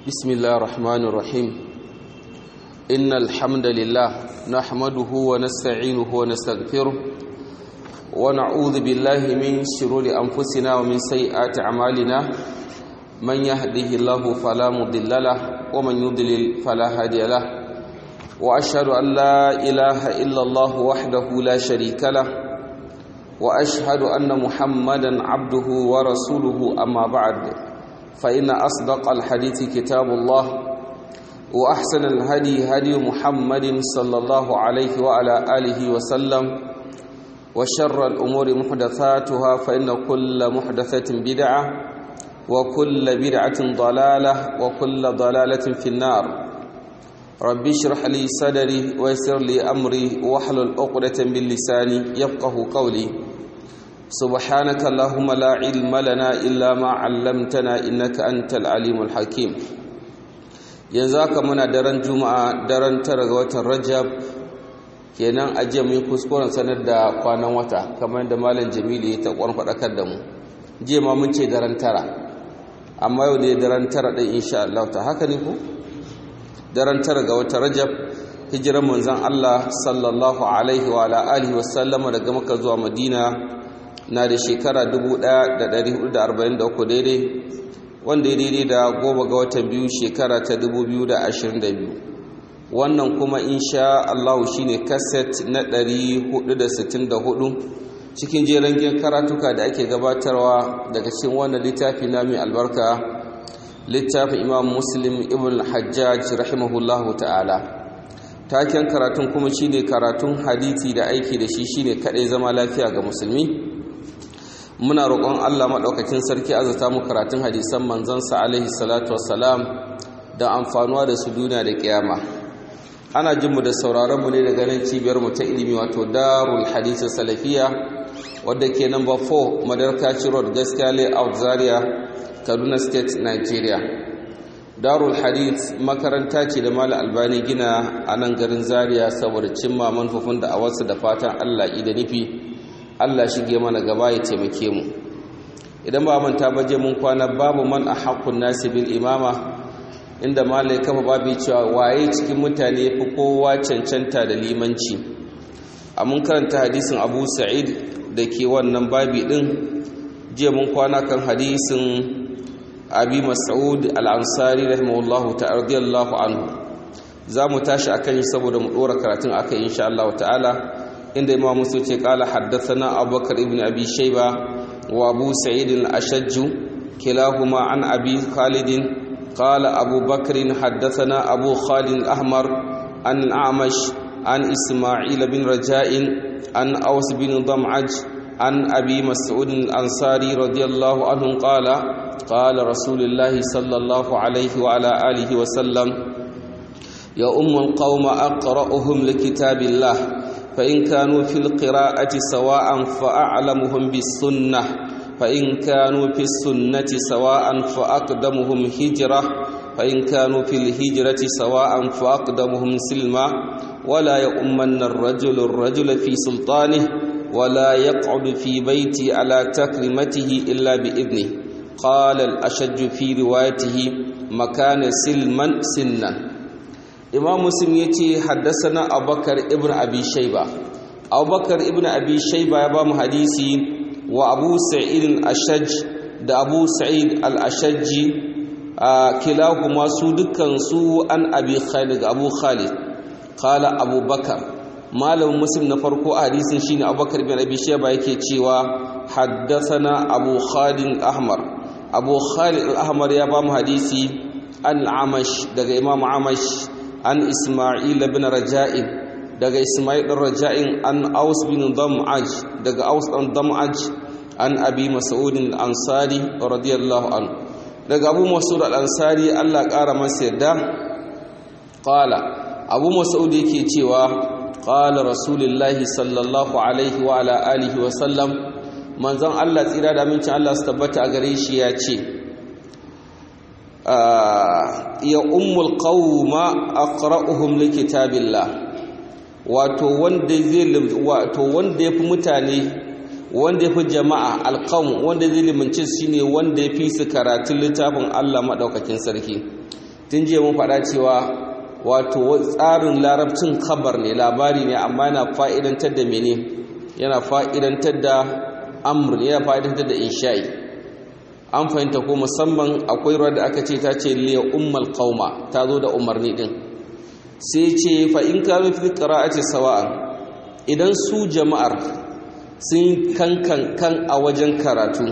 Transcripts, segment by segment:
بسم الله الرحمن الرحيم إن الحمد لله نحمده ونستعينه ونستغفره ونعوذ بالله من شرور أنفسنا ومن سيئات أعمالنا من يهده الله فلا مضل له ومن يضلل فلا هادي له وأشهد أن لا إله إلا الله وحده لا شريك له وأشهد أن محمدا عبده ورسوله أما بعد فإن أصدق الحديث كتاب الله وأحسن الهدي هدي محمد صلى الله عليه وعلى آله وسلم وشر الأمور محدثاتها فإن كل محدثة بدعة وكل بدعة ضلالة وكل ضلالة في النار ربي اشرح لي صدري ويسر لي أمري واحلل عقدة من لساني يفقه قولي سبحانك اللهم لا علم لنا إلا ما علمتنا إنك أنت العليم الحكيم ينزاك منا درن جمعة درن ترغوة الرجب kenan ajiya mun kuskuren sanar da kwanan wata kamar da malam jamilu ya ta kwan faɗakar da mu jiya ma mun ce daren tara amma yau ne daren tara ɗin insha Allah ta haka ne ko daren tara ga wata rajab hijiran manzon Allah sallallahu alaihi wa alihi wa sallama daga Makka zuwa Madina na da shekara 1443 daidai wanda ya daidai da goma ga watan biyu shekara ta 2022 wannan kuma insha Allah shine kaset na 464 cikin jerin karatuka da ake gabatarwa daga cikin wannan littafi na mai albarka littafin imam muslim ibn hajjaj rahimahullahu ta'ala taken karatun kuma shine karatun hadisi da aiki da shi shine kadai zama lafiya ga musulmi muna roƙon Allah maɗaukakin sarki azata mu karatun hadisan manzansa alaihi salatu wassalam da amfanuwa da su duniya da kiyama ana jin mu da sauraron mu ne daga nan cibiyar mu ta ilimi wato darul hadisi salafiya wadda ke number 4 madarka road gaskiya layout zaria kaduna state nigeria darul hadith makaranta ce da mala albani gina a nan garin zaria saboda cimma manufofin da a wasu da fatan allah da nufi Allah shige mana gaba ya taimake mu idan ba manta baje mun kwana babu man a haƙƙun nasi bil imama inda malai kafa babu cewa waye cikin mutane fi kowa cancanta da limanci a mun karanta hadisin abu sa'id da ke wannan babi ɗin jiya mun kwana kan hadisin abi mas'ud al-ansari rahimahullahu ta'ala radiyallahu anhu za mu tashi akan shi saboda mu ɗora karatun aka insha Allah ta'ala inda imam musu ce kala haddathana abubakar ibn abi shayba wa abu sa'id al-ashajj kilahuma an abi khalid qala abu bakr haddathana abu khalid al-ahmar an al-amash an isma'il bin raja'in an aws bin dam'aj an abi mas'ud al-ansari radiyallahu anhu qala qala rasulullah sallallahu alayhi wa ala alihi wa sallam ya ummul qauma aqra'uhum likitabillah فإن كانوا في القراءة سواء فأعلمهم بالسنة فإن كانوا في السنة سواء فأقدمهم هجرة فإن كانوا في الهجرة سواء فأقدمهم سلما ولا يؤمن الرجل الرجل في سلطانه ولا يقعد في بيتي على تكرمته إلا بإذنه قال الأشج في روايته مكان سلما سنا imam muslim ya ce haddasana abubakar ibn abi shaiba abubakar ibn abi shaiba ya ba mu hadisi wa abu sa'id al-ashaj da abu sa'id al-ashajji kilahuma su dukkan su an abi khalid abu khalid qala abubakar malamin muslim na farko a hadisin shine abubakar ibn abi shaiba yake cewa haddasana abu khalid ahmar abu khalid al-ahmar ya ba mu hadisi al-amash daga imam amash an Ismail bin Raja'in daga Ismail bin Raja'in an Aus bin Dam'aj daga Aus bin Dam'aj an Abi Mas'ud al-Ansari radiyallahu anhu daga Abu Mas'ud al-Ansari Allah ƙara masa yadda qala Abu Mas'ud yake cewa qala Rasulullahi sallallahu alaihi wa ala alihi wa sallam manzon Allah tsira da amincin Allah su tabbata a gare shi ya ce ya ummul qauma aqra'uhum likitabillah wato wanda zai wato wanda yafi mutane wanda yafi jama'a alqaum wanda zai limanci shine wanda yafi su karatun littafin Allah madaukakin sarki tun jiya mun faɗa cewa wato tsarin larabcin khabar ne labari ne amma yana fa'idantar da mene yana fa'idantar da amr yana fa'idantar da insha'i an fahimta ko musamman akwai ruwa da aka ce ta ce liya ummal qauma ta zo da umarni din sai ce fa in ka fi qira'ati sawa'an idan su jama'ar sun kankan kan a wajen karatu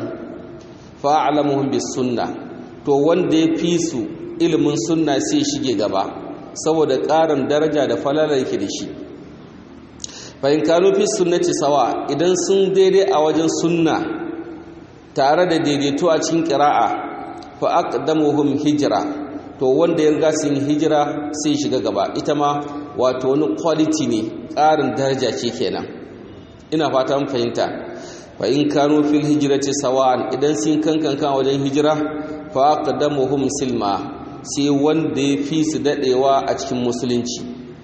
fa a'lamuhum bis sunna to wanda ya fi su ilimin sunna sai shige gaba saboda ƙarin daraja da falala yake da shi fahim kanu fi sunnati sawa idan sun daidai a wajen sunna tare da daidaito a cikin ƙira'a fa aqdamuhum hijira to wanda ya riga sun hijira sai shiga gaba ita ma wato wani quality ne ƙarin daraja ce kenan ina fata mun fahimta fa in kanu fil hijrati sawa'an idan sun kankan kan wajen hijira fa aqdamuhum silma sai wanda ya fi su dadewa a cikin musulunci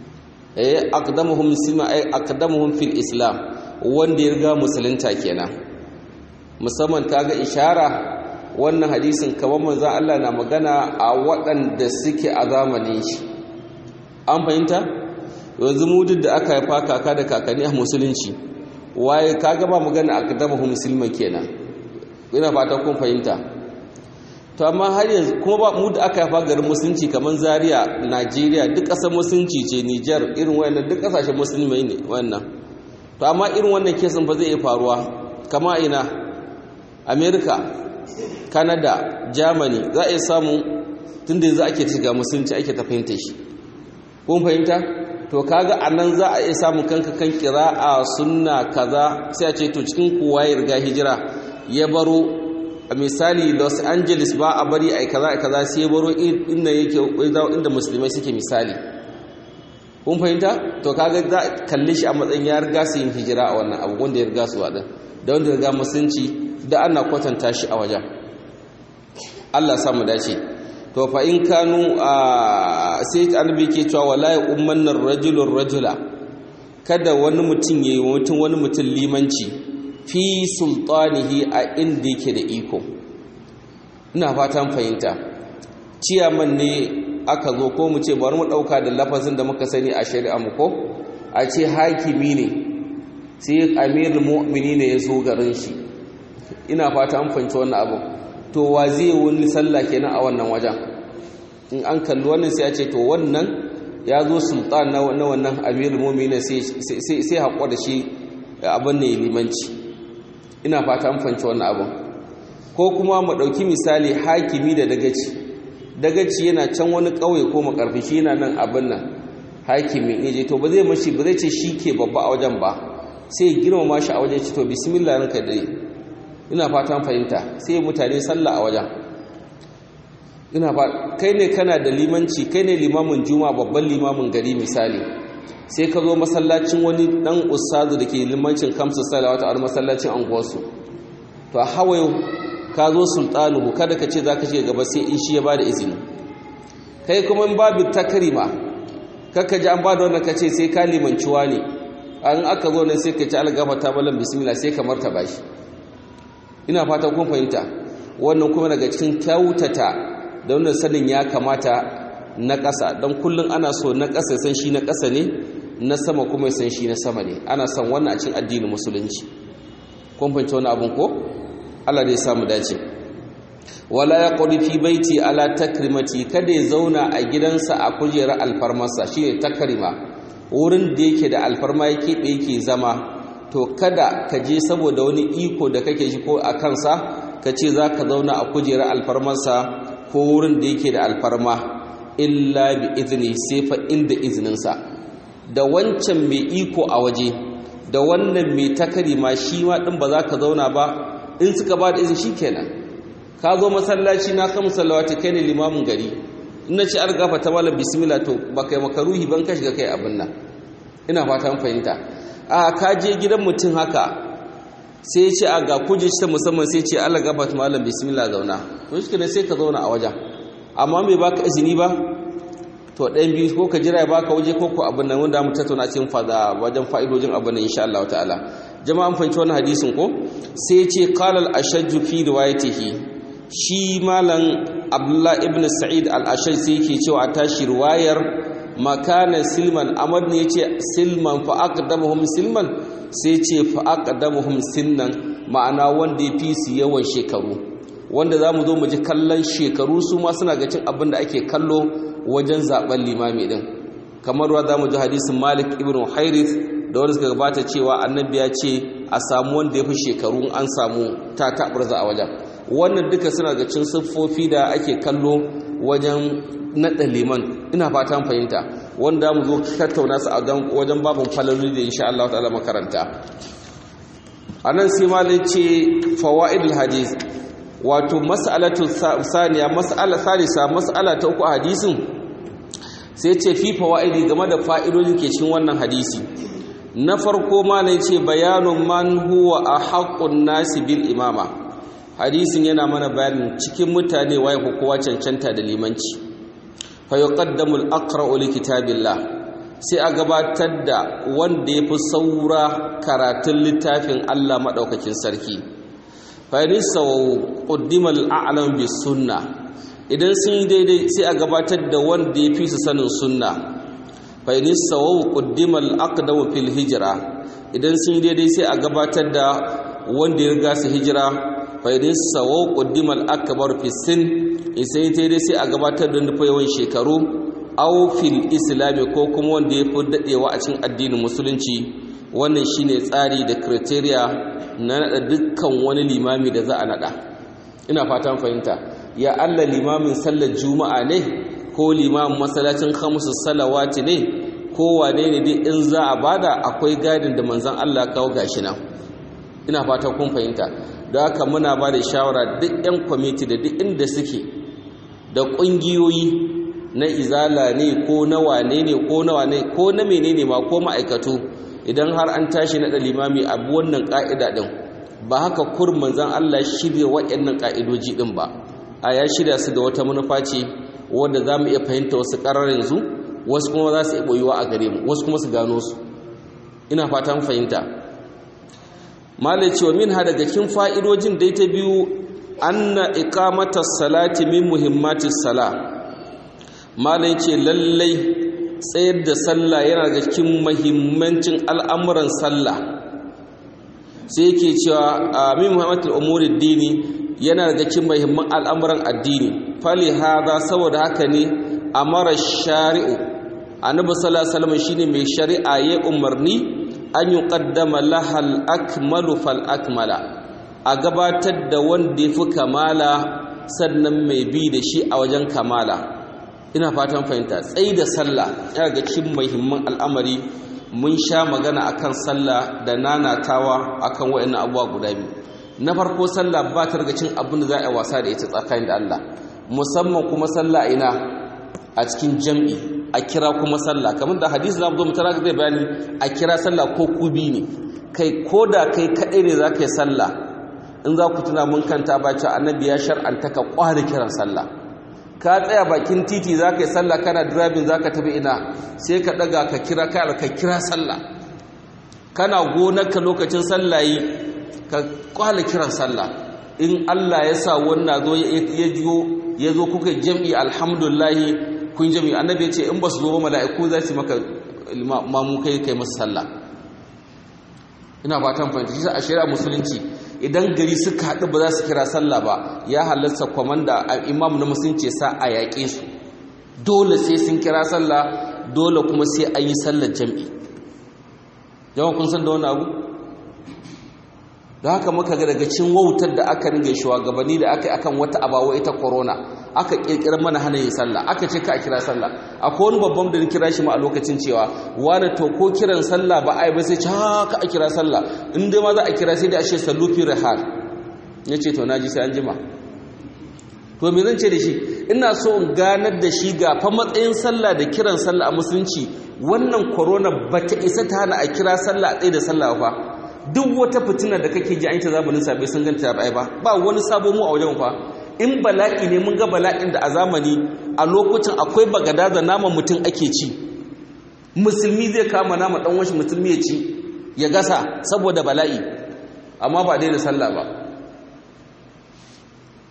eh aqdamuhum silma ay aqdamuhum fil islam wanda ya riga musulunta kenan musamman kaga ishara wannan hadisin kamar manzon Allah na magana a waɗanda suke a zamanin shi an fahimta yanzu mu duk da aka haifa kaka da kakanni a musulunci waye kaga ba magana aqdamuhum silma kenan ina fata kun fahimta to amma har yanzu kuma ba mu da aka yafa garin musulunci kamar zaria najeriya duk ƙasar musulunci ce niger irin wayannan duk ƙasashen musulmai ne wannan to amma irin wannan kesin ba zai iya faruwa kama ina america canada germany za a iya samu tun da yanzu ake shiga musulunci ake ta fahimta shi kun fahimta to kaga a nan za a iya samun kanka kan kira'a sunna kaza sai a ce to cikin kowa ya riga hijira ya baro a misali los angeles ba a bari a kaza a kaza sai baro inda yake inda musulmai suke misali kun fahimta to kaga za a kalli shi a matsayin ya riga su yin hijira a wannan abu wanda ya riga su waɗin da wanda ya riga musulunci da ana kwatanta shi a wajen allah samu dace to fa in kanu a sai annabi ke cewa wala ya ummanna rajulun rajula kada wani mutum yayi mutum wani mutum limanci fi sultanihi a inda yake da iko ina fatan fahimta ciyaman ne aka zo ko mu ce bari mu dauka da lafazin da muka sani a shari'a mu ko a ce hakimi ne sai amirul mu'mini ne ya zo garin shi ina fata an fahimci wannan abu to wa zai wani sallah kenan a wannan wajen in an kalli wannan sai a ce to wannan ya zo sultan na wannan amirul mu'mini sai sai haƙura da shi abin ne limanci ina fata an fanci wannan abin ko kuma mu ɗauki misali hakimi da dagaci dagaci yana can wani ƙauye ko makarfi shi yana nan abin nan hakimi ne je to ba zai mashi ba zai ce shi ke babba a wajen ba sai girmama shi a wajen ci to bismillah ranka dai ina fatan fahimta sai mutane sallah a wajen ina fa kai ne kana da limanci kai ne limamin juma babban limamin gari misali sai ka zo masallacin wani dan ustazu da ke limancin kamsu salawata a masallacin anguwarsu to a hawayo ka zo sultanuhu kada ka ce za ka ce gaba sai in shi ya ba da izini kai kuma in babu takarima kakka ji an ba da wannan ka ce sai ka limanciwa ne an aka zo nan sai ka ci algafa ta balan bismillah sai ka martaba shi ina fata kun fahimta wannan kuma daga cikin kyautata da wannan sanin ya kamata na ƙasa don kullum ana so na ƙasa san shi na ƙasa ne na sama kuma san shi na sama ne ana son wannan a cikin addinin musulunci kun fahimci wani abin ko Allah dai samu dace wala ya qudi fi baiti ala takrimati kada ya zauna a gidansa a kujerar alfarmarsa shine takrima wurin da yake da alfarma yake da yake zama to kada ka je saboda wani iko da kake shi ko a kansa ka ce za ka zauna a kujerar alfarmarsa ko wurin da yake da alfarma illa bi izini sai fa inda izininsa da wancan mai iko a waje da wannan mai takari ma shi ma din ba za ka zauna ba in suka ba da izini shi kenan ka zo masallaci na kan musallawati kai ne limamin gari in na ci an gafa ta malam bismillah to ba kai makaruhi ban ka shiga kai abin nan ina fata an fahimta a ka je gidan mutum haka sai ya ce a ga kuje ta musamman sai ce Allah gafa ta malam bismillah zauna to shi ne sai ka zauna a wajen amma bai baka izini ba to ɗayan biyu ko ka jira ya baka waje ko ko abin nan wanda mu tattauna cikin fada wajen fa'idojin abin nan insha Allah ta'ala jama'an fahimci wannan hadisin ko sai ya ce qala al-ashajju fi riwayatihi shi malam abdullah ibn sa'id al-ashai sai yake cewa a tashi riwayar makana silman amad ne yace silman fa aqdamuhum silman sai ce fa aqdamuhum sinnan ma'ana wanda ya fi su yawan shekaru wanda zamu zo mu ji kallon shekaru su ma suna ga cin abin da ake kallo wajen zaben limami din kamar wa zamu ji hadisin malik ibn hairith da wanda suka gabata cewa annabi ya ce a samu wanda ya fi shekaru an samu ta taɓarza a wajen wannan duka suna ga cin siffofi da ake kallo wajen naɗa liman ina fatan fahimta wanda mu zo tattauna su a wajen babin falaloli da insha Allah ta'ala makaranta a nan sai malai ce fawaidul hadis wato mas'alatu saniya mas'ala salisa mas'ala ta uku a hadisin sai ce fi fawaidi game da fa'idodi ke cikin wannan hadisi na farko malai ce bayanun man huwa ahaqqun nasi bil imama hadisin yana mana bayanin cikin mutane waye ko kowa cancanta da limanci fa yuqaddamu al-aqra'u li kitabillah sai a gabatar da wanda yafi saura karatun littafin Allah madaukakin sarki fa yanisaw qaddima al-a'lam bis sunnah idan sun yi daidai sai a gabatar da wanda yafi su sanin sunna fa yanisaw qaddima al-aqdamu fil hijra idan sun yi daidai sai a gabatar da wanda ya riga su hijira faidin sawo ƙuddimal akabar fisin isai ta dai sai a gabatar da nufa yawan shekaru aufil islami ko kuma wanda ya fi daɗewa a cikin addinin musulunci wannan shine tsari da kriteriya na naɗa dukkan wani limami da za a naɗa ina fatan fahimta ya allah limamin sallar juma'a ne ko limamin masallacin hamsu salawati ne ko wane ne dai in za a bada akwai gadin da manzan allah kawo gashi nan ina fatan kun fahimta da haka muna ba da shawara duk 'yan kwamiti da duk inda suke da ƙungiyoyi na izala ne ko na wane ne ko na wane ko na menene ma ko ma'aikatu idan har an tashi na limami abu wannan ƙa'ida ɗin ba haka kurman zan Allah shirya waɗannan ƙa'idoji ɗin ba a ya shirya su da wata manufa ce wanda za mu iya fahimta wasu ƙarar yanzu wasu kuma za su iya ɓoyuwa a gare mu wasu kuma su gano su ina fatan fahimta malai cewa min ha daga cikin fa'idojin dai ta biyu anna iqamatas salati min muhimmatis sala malai ce lallai tsayar da sallah yana daga cikin muhimmancin al'amuran sallah sai yake cewa min muhammatul umuri dini yana daga cikin muhimman al'amuran addini fali hada saboda haka ne amara shari'u annabi sallallahu alaihi wasallam shine mai shari'a ya umarni an yi ƙaddama lahal akmalu fal akmala a gabatar da wanda ya fi kamala sannan mai bi da shi a wajen kamala ina fatan fahimta tsayi da sallah yana ga cikin muhimman al'amari mun sha magana akan sallah da nanatawa akan waɗannan abubuwa guda biyu na farko sallah ba ta daga cin abin da za a yi wasa da ita tsakanin da Allah musamman kuma sallah ina a cikin jam'i a kira kuma sallah kamar da hadisi zamu zo mu tara zai bayani a kira sallah ko kubi ne kai ko da kai kadai ne za ka yi sallah in za ku tuna mun kanta ba cewa annabi ya shar'anta ka kware kiran sallah ka tsaya bakin titi za ka yi sallah kana driving za ka tafi ina sai ka daga ka kira ka ka kira sallah kana gonarka lokacin sallah yi ka kwale kiran sallah in Allah ya sa wannan zo ya jiyo ya zo kuka jam'i alhamdulillah kun jami annabi ya ce in ba su zo ba mala'iku za su maka mamu kai kai masu sallah ina fatan fahimta shi a shari'a musulunci idan gari suka haɗu ba za su kira sallah ba ya halarta kwamanda a imam na musulunci sa a yaƙe su dole sai sun kira sallah dole kuma sai an yi sallar jam'i yawan kun san da wani abu da haka muka ga daga cin wautar da aka ringa shugabanni da aka yi akan wata abawa ita corona aka kirkirar mana hana yin sallah aka ce ka a kira sallah akwai wani babban da kira shi ma a lokacin cewa wani to ko kiran sallah ba ai ba sai ce haka a kira sallah in dai ma za a kira sai dai a ce sallu fi rihal ya ce to naji sai an jima to me zan ce da shi ina so in ganar da shi ga fa matsayin sallah da kiran sallah a musulunci wannan corona ba ta isa ta hana a kira sallah a tsaye da sallah fa duk wata fitina da kake ji an ta zamanin sabai sun ganta ba ba ba wani sabo mu a wajen fa in bala'i ne mun ga bala'in da a zamani a lokacin akwai bagada da naman mutum ake ci musulmi zai kama nama dan washi musulmi ya ci ya gasa saboda bala'i amma ba daina sallah ba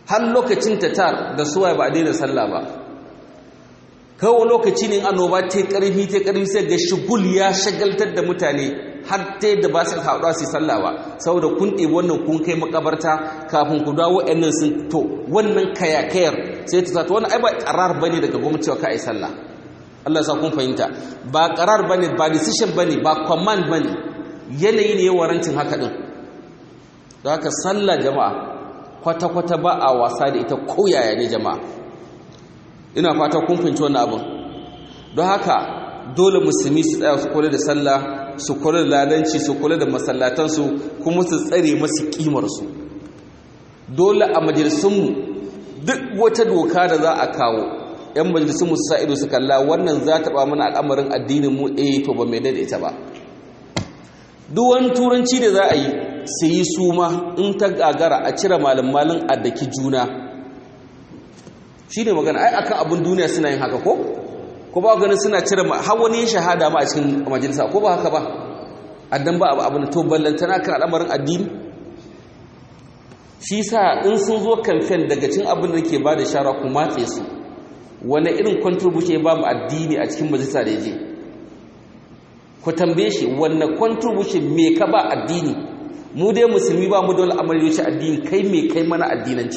har lokacin tatar da suwaye ba a daina sallah ba kawo lokaci ne annoba ta karfi ta karfi sai ga shugul ya shagaltar da mutane har ta yadda ba su haɗuwa su sallah ba saboda kun ɗebi wannan kun kai makabarta kafin ku dawo wa'annan sun to wannan kayakayar sai ta zata wani ai ba ƙarar bane daga gwamnati cewa ka ai sallah Allah ya sa kun fahimta ba ƙarar bane ba decision bane ba command bane yanayi ne ya warancin haka din da haka sallah jama'a kwata-kwata ba a wasa da ita koyaya ne jama'a ina fata kun fahimci wannan abin don haka dole musulmi su tsaya su kula da sallah su kula da ladanci su kula da masallatansu kuma su tsare masu kimarsu dole a majalisunmu duk wata doka da za a kawo yan majalisunmu su sa ido su kalla wannan za ta ba mana al'amarin addinin mu eh to ba mai da ita ba duk wani turanci da za a yi su yi suma in ta gagara a cire malin malin a daki juna shi ne magana ai akan abin duniya suna yin haka ko ko ba ganin suna cire har wani ya shahada ma a cikin majalisa ko ba haka ba addan ba abin to ballantana kan al'amarin addini shi sa in sun zo kamfen daga cin abin da ke ba da shara ku matse su wani irin contribution ba mu addini a cikin majalisa da ya je ku tambaye shi wanne contribution me ka ba addini mu dai musulmi ba mu da wani amari wuce addini kai me kai mana addinance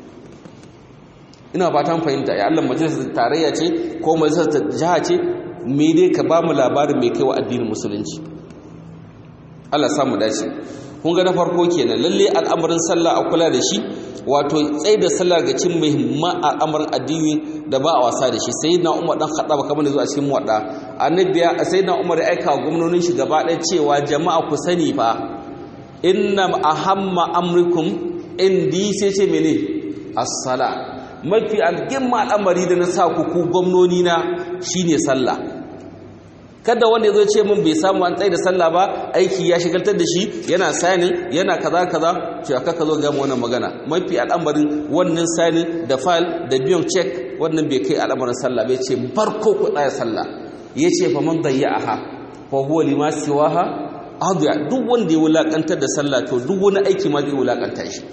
ina fatan fahimta ya Allah majalisar tarayya ce ko majalisar jiha ce me dai ka ba mu labarin me kai wa addinin musulunci Allah sa mu dace kun ga na farko kenan lalle al'amarin sallah a kula da shi wato tsaye da sallah ga cin muhimman al'amarin addini da ba a wasa da shi sai na umar dan haɗa ba kamar da zuwa cikin muwaɗa annabiya sai na umar ya aika wa gwamnonin shi gaba ɗaya cewa jama'a ku sani fa inna ahamma amrikum indi sai ce mene as-sala mafi algimma al'amari da na sa ku ku gwamnoni na shine sallah kada wanda ya zo ce min bai samu an tsaye da sallah ba aiki ya shigaltar da shi yana sanin yana kaza kaza ce aka ka zo ga wannan magana mafi al'amarin wannan sanin da file da biyan check wannan bai kai al'amarin sallah bai ce barko ku tsaya sallah yace fa man dayya'aha fa huwa lima siwaha adiya duk wanda ya wulakantar da sallah to duk wani aiki ma zai wulakanta shi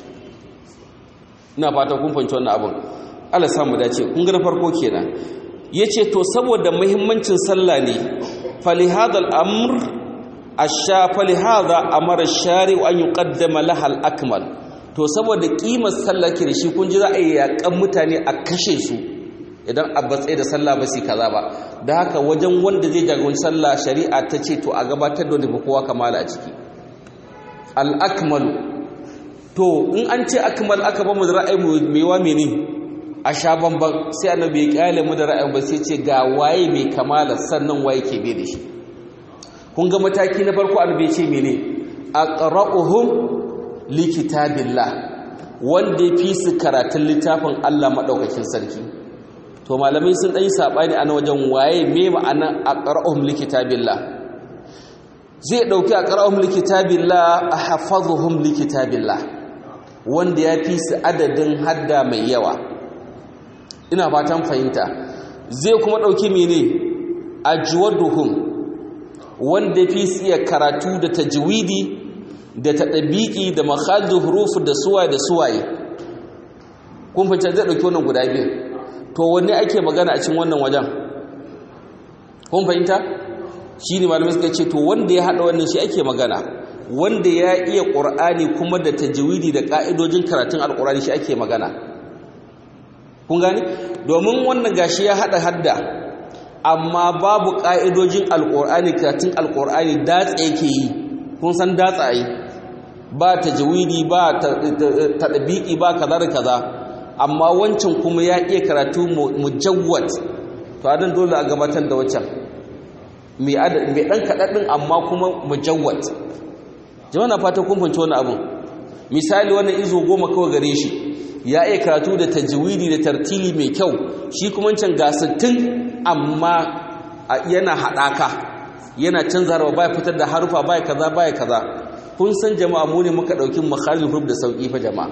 ina fata kun fahimci wannan abin Allah samu dace kun ga na farko kenan yace to saboda muhimmancin sallah ne falihada al'amr asha falihada amara shari an yuqaddama laha al-akmal to saboda kimar sallah ke da shi kun ji za a yi yakan mutane a kashe su idan a batsai da sallah ba su kaza ba da haka wajen wanda zai jagoranci sallah shari'a ta ce to a gabatar da wanda kowa kamala a ciki al-akmalu to in an ce akmal aka ba mu da ra'ayi mai wa mene a sha bamban sai annabi ya kyale mu da ra'ayin ba sai ce ga waye mai kamala sannan waye ke bai da shi kun ga mataki na farko annabi ya ce mene aqra'uhum likitabillah wanda ya fi su karatun littafin Allah madaukakin sarki to malamai sun dan yi sabani a wajen waye me ma'anan aqra'uhum likitabillah zai dauki aqra'uhum likitabillah ahfazuhum likitabillah wanda ya fi su adadin hadda mai yawa ina fatan fahimta zai kuma ɗauki mene ajwaduhum wanda fi su iya karatu da tajwidi da taɗabiƙi da makhaldu huruf da suwaye da suwaye kun fahimta zai ɗauki wannan guda biyu to wanne ake magana a cikin wannan wajen kun fahimta shi ne malamai suka ce to wanda ya haɗa wannan shi ake magana wanda ya iya ƙur'ani kuma da tajwidi da ƙa'idojin karatun alƙur'ani shi ake magana kun gani domin wannan gashi ya hada hadda amma babu ka'idojin alqur'ani karatun alqur'ani datsa yake yi kun san datsa yi ba tajwidi ba tadbiki ba kaza da kaza amma wancan kuma ya iya karatu mujawwad to adan dole a gabatar da wancan mai mai dan kadadin amma kuma mujawwad jama'a na fata kun fahimci wannan abun misali wannan izo goma kawai gare shi ya iya karatu da tajwidi da tartili mai kyau shi kuma can ga 60 amma yana haɗaka yana canza harfa baya fitar da harufa baya kaza baya kaza kun san jama'a mu ne muka ɗauki makhalil huruf da sauƙi fa jama'a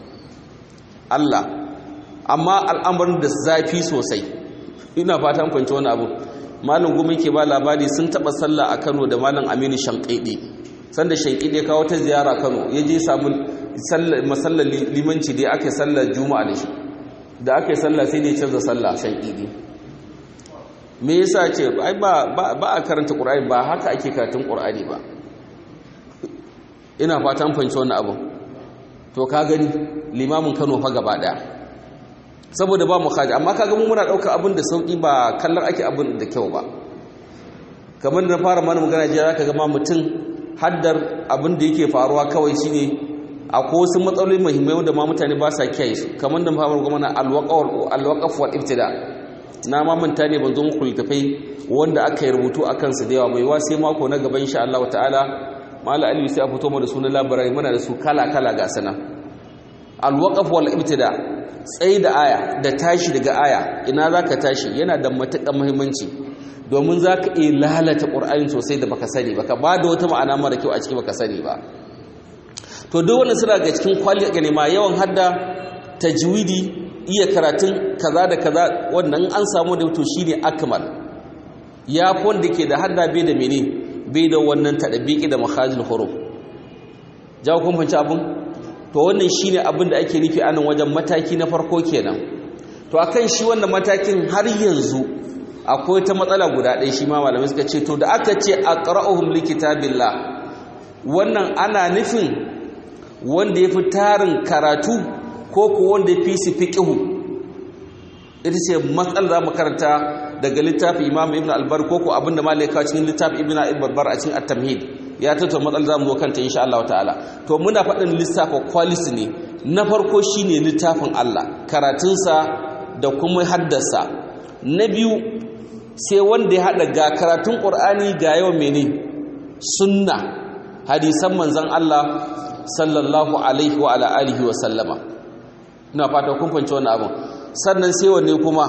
Allah amma al'amarin da zafi sosai ina fatan kwanci wani abu malam gumi ke ba labari sun taɓa sallah a Kano da malam Aminu Shanƙaiɗe sanda Shanƙaiɗe kawo ta ziyara Kano ya je samu masallar limanci dai ake sallar juma'a da shi da ake sallah sai dai canza sallah shan idi me yasa ce ai ba ba a karanta qur'ani ba haka ake karatun qur'ani ba ina fatan fahimci wannan abu to ka gani limamin Kano fa gaba daya saboda ba mu khaji amma kaga mu muna dauka abin da sauki ba kallon ake abin da kyau ba kamar da na fara mana magana jiya zaka ga ma mutum haddar abin da yake faruwa kawai shine akwai wasu matsaloli muhimmai wanda ma mutane ba sa kiyaye su kamar da fara magana alwaqaf wal ibtida na ma manta ne ban zo muku littafai wanda aka yi rubutu akan su da yawa mai wa sai mako na gaba insha Allah ta'ala mala aliyu sai a fito mu da sunan labarai muna da su kala kala ga sana alwaqaf wal ibtida tsayi da aya da tashi daga aya ina zaka tashi yana da matuƙar muhimmanci domin zaka iya lalata qur'ani sosai da baka sani baka ba da wata ma'ana mara kyau a ciki baka sani ba to duk wannan suna ga cikin kwali ga nema yawan hadda tajwidi iya karatun kaza da kaza wannan an samu da to shine akmal ya fi wanda ke da hadda bai da mene bai da wannan tadabiki da makhajil huruf jawo kun fanci abun to wannan shine abin da ake nufi anan wajen mataki na farko kenan to akan shi wannan matakin har yanzu akwai ta matsala guda ɗaya shi ma malamai suka ce to da aka ce aqra'uhum likitabillah wannan ana nufin wanda yafi tarin karatu ko ko wanda yafi su fiqhu ita ce matsalar da mu karanta daga littafin Imam Ibn Albar ko ko abinda malaika cikin littafin Ibn Albar a cikin At-Tamhid ya tattauna matsalar zamu zo kanta insha Allah ta'ala to muna faɗin lissafa quality ne na farko shine littafin Allah karatunsa da kuma haddasa na biyu sai wanda ya hada ga karatun Qur'ani ga yawan mene sunna hadisan manzon Allah sallallahu alaihi wa ala alihi wa sallama ina fata kun fahimci wannan abin sannan sai wanne kuma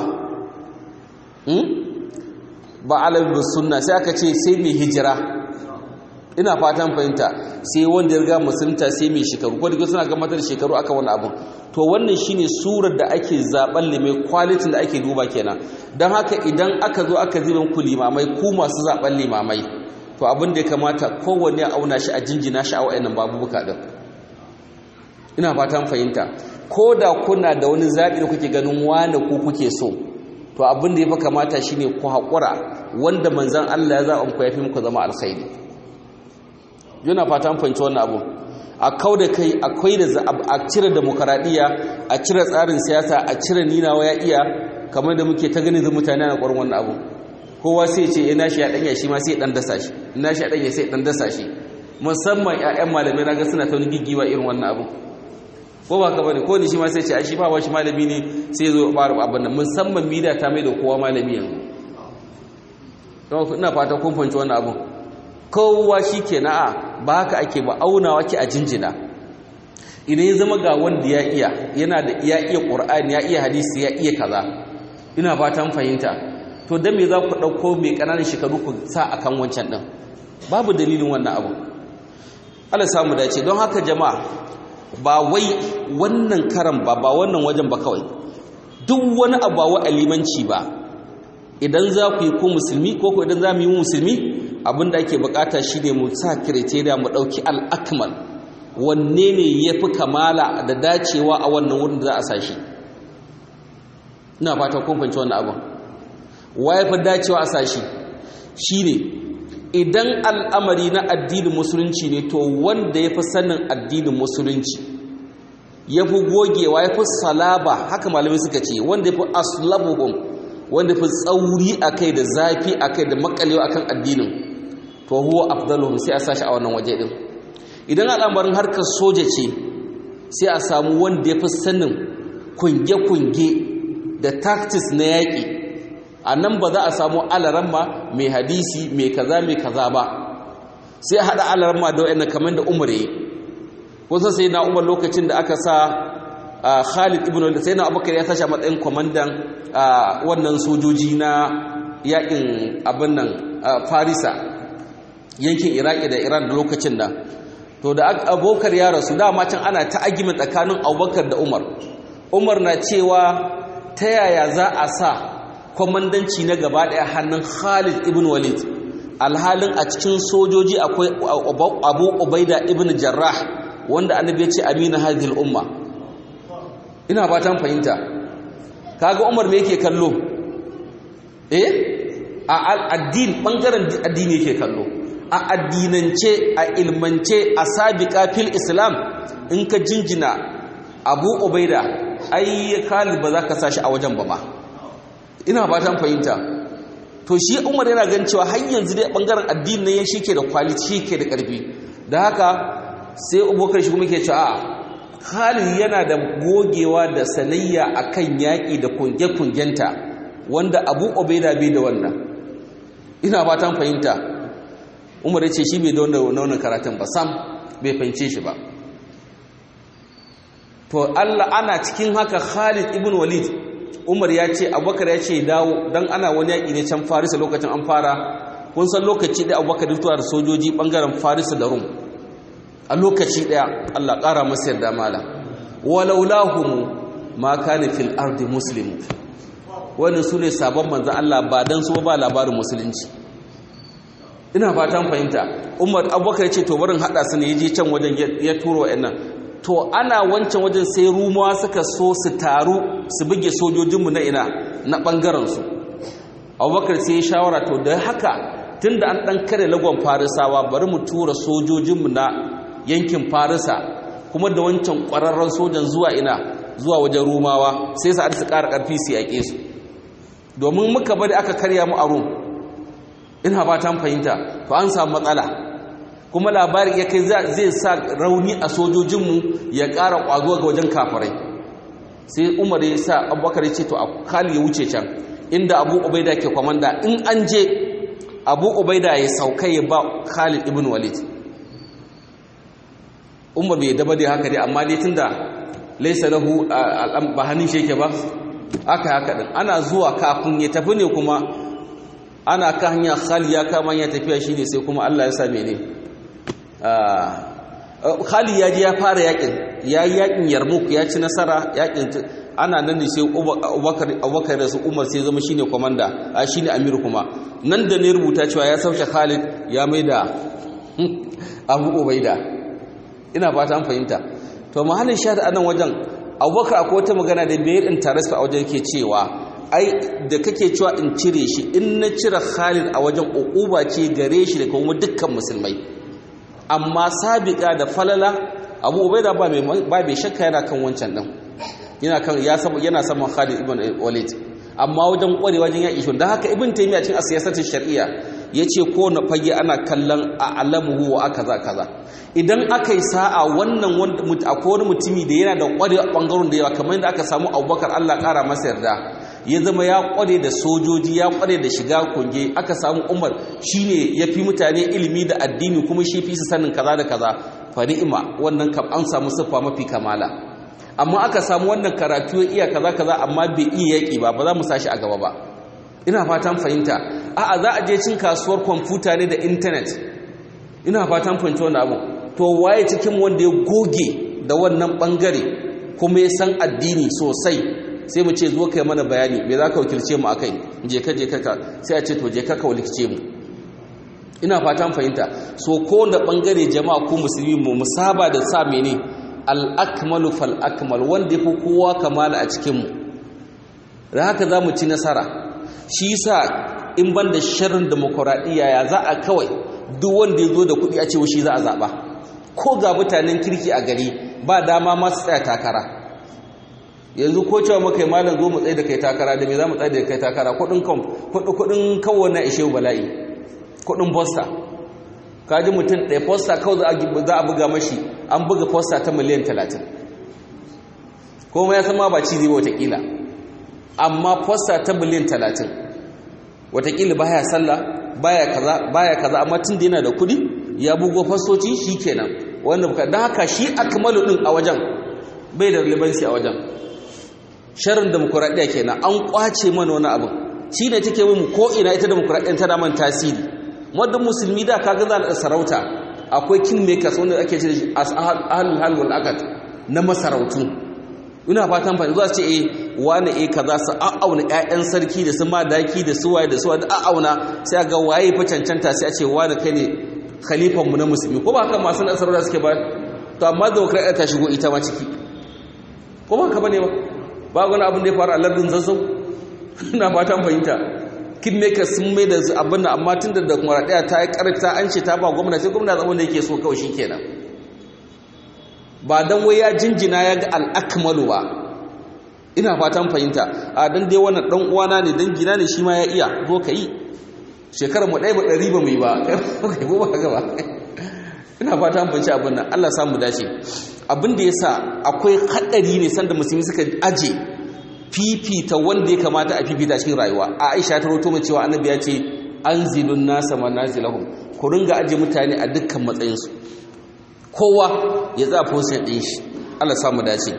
ba alaibin sunna sai aka ce sai mai hijira ina fatan fahimta sai wanda ya riga musulunta sai mai shekaru ko da suna gamatar da shekaru aka wani abun to wannan shine surar da ake zaben limai kwalitin da ake duba kenan don haka idan aka zo aka zibin ku limamai ku masu zaben limamai to abin da ya kamata kowanne a auna shi a jinjina shi a wa'annan babubuka din ina fatan fahimta ko da kuna da wani zaɓi da kuke ganin wane ku kuke so to abin da ya fi kamata shine ku haƙura wanda manzan Allah ya zaɓa ku ya fi muku zama alkhairi yana fatan fahimci wannan abu a kau da kai akwai da a cire demokaradiyya a cire tsarin siyasa a cire ninawa ya iya kamar da muke ta gani da mutane na ƙwarin wannan abu kowa sai ce ina shi ya ɗanya shi ma sai ɗan dasa shi ina shi ya ɗanya sai ɗan dasa shi musamman 'ya'yan malamai na ga suna ta wani giggiwa irin wannan abu ko ba ka bane ko ni shi ma sai ce ai shi ba shi malami ne sai zo fara abin nan musamman media ta mai da kowa malami yanzu to ina fata kun fahimci wannan abun kowa shikenan a ba haka ake ba aunawa ke a jinjina idan ya zama ga wanda ya iya yana da ya iya qur'ani ya iya hadisi ya iya kaza ina fatan fahimta to dan me za ku dauko mai kananan shekaru ku sa akan wancan din babu dalilin wannan abu Allah samu dace don haka jama'a ba wai wannan karan ba ba wannan wajen ba kawai duk wani abu wa alimanci ba idan za ku yi ko musulmi ko ko idan za mu yi musulmi abinda ake bukata shine mu sa criteria mu dauki al-akmal wanne ne yafi kamala da dacewa a wannan wurin da za a sashi ina fata kun fahimci wannan abu wa yafi dacewa a sashi shine idan al'amari na addinin musulunci ne to wanda ya fi sanin addinin musulunci ya fi gogewa ya fi salaba haka malamai suka ce wanda ya fi aslabuhum wanda fi tsauri a kai da zafi a kai da makalewa akan addinin to huwa afdaluhum sai a sashi a wannan waje din idan al'amarin harkar soja ce sai a samu wanda ya fi sanin kunge-kunge da tactics na yaƙi a nan ba za a samu alaramma mai hadisi mai kaza mai kaza ba sai a haɗa alaramma da wa'annan kamar da umar yi kusa sai na umar lokacin da aka sa khalid ibn walid sai na abubakar ya sashi a matsayin kwamandan wannan sojoji na yakin abin nan farisa yankin iraki da iran da lokacin nan to da abokar ya rasu dama can ana ta agimin tsakanin abubakar da umar umar na cewa ta yaya za a sa kwamandanci na gaba ɗaya hannun Khalid ibn Walid alhalin a cikin sojoji akwai Abu Ubaida ibn Jarrah wanda annabi ya ce amina hadhihi umma ina fatan fahimta kaga Umar me yake kallo eh a addini bangaren addini yake kallo a addinance a ilmance a sabiqa fil islam in ka jinjina Abu Ubaida ai Khalid ba za ka sashi a wajen ba ma ina fatan fahimta to shi Umar yana gan cewa har yanzu dai bangaren addini ne shi ke da quality shi ke da karfi da haka sai Abubakar shi kuma yake cewa Khalid yana da gogewa da sanayya akan yaƙi da kunge-kungenta wanda Abu Ubaida bai da wannan ina fatan fahimta Umar ya ce shi bai da wannan karatun ba sam bai fahimce shi ba to Allah ana cikin haka Khalid ibn Walid Umar ya ce Abubakar ya ce dawo dan ana wani yaƙi ne can Farisa lokacin an fara kun san lokaci da Abubakar da da sojoji bangaren Farisa da Rum a lokaci daya Allah ƙara masa yarda mala walaulahum ma kana fil ardi muslim wannan sune sabon manzon Allah ba dan su ba labarin musulunci ina fatan fahimta Umar Abubakar ya ce to barin hada su ne yaje can wajen ya turo wayannan to ana wancan wajen sai rumawa suka so su taru su buge sojojinmu na ina na ɓangarensu abubakar sai ya shawara to da haka tun da an ɗan kare lagon farisawa bari mu tura sojojinmu na yankin farisa kuma da wancan ƙwararren sojan zuwa ina zuwa wajen rumawa sai su su ƙara ƙarfi su yaƙe su domin muka bari aka karya mu a rum ina ba ta fahimta to an samu matsala kuma labarin ya kai zai sa rauni a sojojinmu ya ƙara ƙwazo ga wajen kafirai sai umar ya sa abubakar ya ce to a kali ya wuce can inda abu ubaida ke kwamanda in an je abu ubaida ya sauka ya ba khalid ibn walid umar bai daba dai haka dai amma dai tunda laisa lahu ba hannun shi yake ba aka haka din ana zuwa kafin ya tafi ne kuma ana ka hanya khalid ya kama ya tafiya shine sai kuma Allah ya sa mene Khali ya je ya fara yakin ya yi yakin Yarmouk ya ci nasara yakin ana nan ne sai Abubakar da su Umar sai zama shine komanda a shine Amir kuma nan da ne rubuta cewa ya sauke Khalid ya maida Abu Ubaida ina fata an fahimta to mahallin shahada anan wajen Abubakar akwai wata magana da bai in tarasa a wajen yake cewa ai da kake cewa in cire shi in na cire Khalid a wajen ukuba ce gare shi da kuma dukkan musulmai amma sabiqa da falala abu ubaida ba mai ba bai shakka yana kan wancan din yana kan ya saba yana saman Khalid ibn Walid amma wajen kware wajen yaki shi dan haka ibn Taymiyyah cikin siyasatin shar'iyya yace ko na fage ana kallon a'lamuhu wa akaza kaza idan aka yi sa'a wannan wanda akwai wani mutumi da yana da kware a bangaren da yawa kamar yadda aka samu Abubakar Allah kara masa yarda ya zama ya kware da sojoji ya kware da shiga kunge aka samu umar shine ya fi mutane ilimi da addini kuma shi fi su sanin kaza da kaza fa ni'ima wannan kam an samu siffa mafi kamala amma aka samu wannan karatu ya iya kaza kaza amma bai iya yaki ba ba za mu sashi a gaba ba ina fatan fahimta a'a za a je cin kasuwar kwamfuta ne da intanet ina fatan fahimta wannan abu to waye cikin wanda ya goge da wannan bangare kuma ya san addini sosai sai mu ce zo kai mana bayani me za ka wakilce mu akai je ka je ka sai a ce to je ka ka wakilce mu ina fatan fahimta so ko da bangare jama'a ko musulmi mu musaba da sa mene al akmalu fal akmal wanda yafi kowa kamala a cikin mu da haka za mu ci nasara shi yasa in ban da sharrin demokradiyya ya za a kawai duk wanda ya zo da kuɗi a ce shi za a zaɓa ko ga mutanen kirki a gari ba dama masu tsaya takara yanzu ko cewa muka yi malam zo mu tsaye da kai takara da me za mu tsaye da kai takara kudin kawo na ishe bala'i kudin posta kaji mutum ɗaya posta kawai za a buga mashi an buga posta ta miliyan talatin kuma ya sama ba ci zai watakila amma posta ta miliyan talatin watakila baya sallah baya kaza baya kaza amma tun da yana da kudi ya bugo fastoci shi kenan wanda buka don haka shi akmalu din a wajen bai da relevancy a wajen sharin demokuraɗiyya kenan an kwace mana wani abin shi ne take mu ko ina ita demokuraɗiyyar tana man tasiri wadda musulmi da kaga za a sarauta akwai kingmakers wanda ake ce ahalul hal wal akad na masarautu ina fatan fa zuwa ce eh wani eh kaza su a'auna ƴaƴan sarki da su madaki da su waye da su waye a'auna sai ga waye fa cancanta sai a ce wani kai ne khalifan mu na musulmi ko ba haka masu sarauta suke ba to amma demokradiyya ta shigo ita ma ciki ko ba ka bane ba ba wani abin da ya faru a lardin zazzau na fatan fahimta kidmakers sun mai da abin da amma tun da demokradiyya ta yi karfi ta an ce ta ba gwamna sai gwamna zama da yake so kawai shi kenan ba don wai ya jinjina ya ga al'akmalu ba ina fatan fahimta a don dai wannan dan uwana ne dan gina ne shi ma ya iya zo ka yi shekarar mu ɗaya ba ɗari ba mu yi ba kai ba haka ba ina fatan fahimci abin nan Allah samu dace abin da yasa akwai haɗari ne sanda musulmi suka aje fifita wanda ya kamata a fifita cikin rayuwa a Aisha ta rawaito mai cewa annabi ya ce anzilun nasa manazilahum ku ringa aje mutane a dukkan matsayinsu kowa ya za position ɗin shi Allah samu dace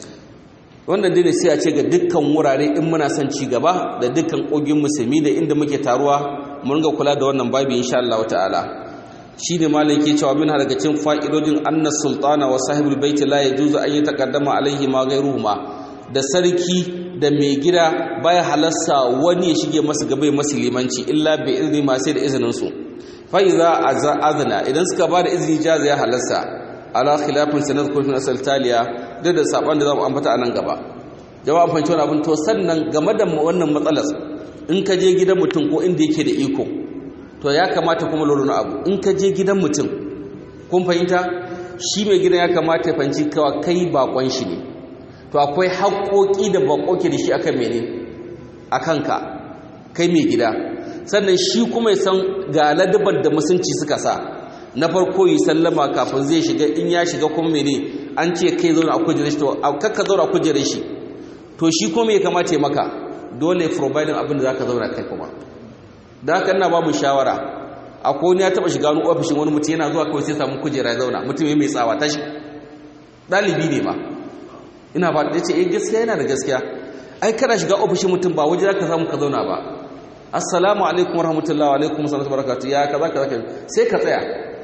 wannan dai sai a ce ga dukkan wurare in muna son ci gaba da dukkan ƙogin musulmi da inda muke taruwa mu ringa kula da wannan babu insha Allah ta'ala shine malam ke cewa min daga cikin fa'idodin annas sultana wa sahibul baiti la yajuzu an yataqaddama alaihi ma ghayruhuma da sarki da mai gida baya halarsa wani ya shige masa gaba ya masa limanci illa bi izni ma sai da izinin su fa iza azna idan suka ba da izini jaza ya halarsa ala khilafin sanad kurfin asal taliya da da saban da zamu ambata anan gaba jama'a fahimci wannan abin to sannan game da wannan matsalar in ka je gidan mutum ko inda yake da iko to ya kamata kuma lura abu in ka je gidan mutum kun fahimta shi mai gidan ya kamata ya fahimci kawa kai bakon shi ne to akwai haƙoƙi da baƙoƙi da shi akan mene a kanka kai mai gida sannan shi kuma ya san ga ladabar da musunci suka sa na farko yi sallama kafin zai shiga in ya shiga kuma mene an ce kai zauna a kujerar shi to kakka zauna a kujerar shi to shi kuma ya kamata ya maka dole ya providing abin da za ka zauna kai kuma da haka ina ba mu shawara akwai wani ya taɓa shiga wani ofishin wani mutum yana zuwa kawai sai samu kujera ya zauna mutum ya mai tsawa tashi ɗalibi ne ma ina ba da ce eh gaskiya yana da gaskiya ai kana shiga ofishin mutum ba waje zaka samu ka zauna ba assalamu alaikum warahmatullahi alaikum salatu barakatu ya kaza kaza sai ka tsaya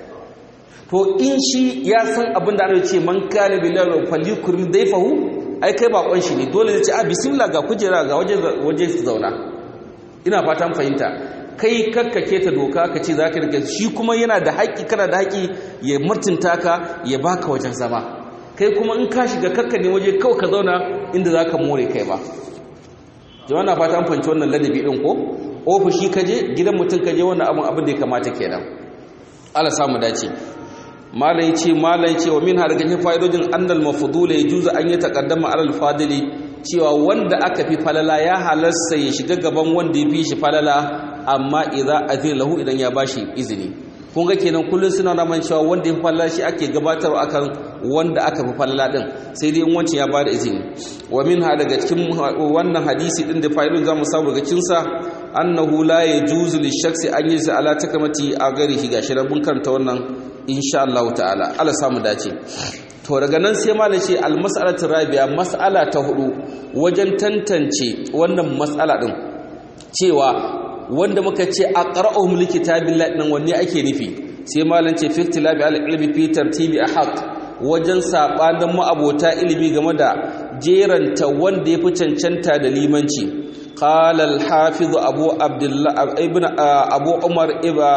to in shi ya san abin da ana ce man kana billahi falyukrim dayfahu ai kai bakon shi ne dole zai ce a bismillah ga kujera ga waje waje su zauna ina fatan fahimta kai kakkake ta doka ka ce zaka rike shi kuma yana da haƙƙi kana da haƙƙi ya mutunta ka ya baka wajen zama kai kuma in ka shiga kakka ne waje kawai ka zauna inda za ka more kai ba jama'a na fata an fanci wannan ladabi ɗin ko ofishi ka je gidan mutum ka je wannan abin abin da ya kamata kenan ala samu dace malai ce malai ce wa min har ganin fa'idojin annal mafdula yajuzu an yi taqaddama alal fadili cewa wanda aka fi falala ya halarsa ya shiga gaban wanda ya fi shi falala amma idza azina lahu idan ya bashi izini kun ga kenan kullun suna naman cewa wanda ya falala shi ake gabatarwa akan wanda aka fi falala din sai dai in wancan ya bada izini wa minha daga cikin wannan hadisi din da fa'idun zamu samu daga cikin sa annahu la yajuzu lishakhsi an yi ala takamati a garihi gashi da mun karanta wannan insha Allah ta'ala Allah samu dace to daga nan sai malai ce al mas'alatu rabi'a mas'ala ta hudu wajen tantance wannan mas'ala din cewa wanda muka ce a ƙara'uhum likitabillahi nan wanne ake nufi sai malam ce fi ikhtilafi al-ilmi fi tartibi ahaq wajen sabanin ma'abota ilimi game da jeranta wanda yafi cancanta da limanci qala al-hafiz abu abdullah ibn abu umar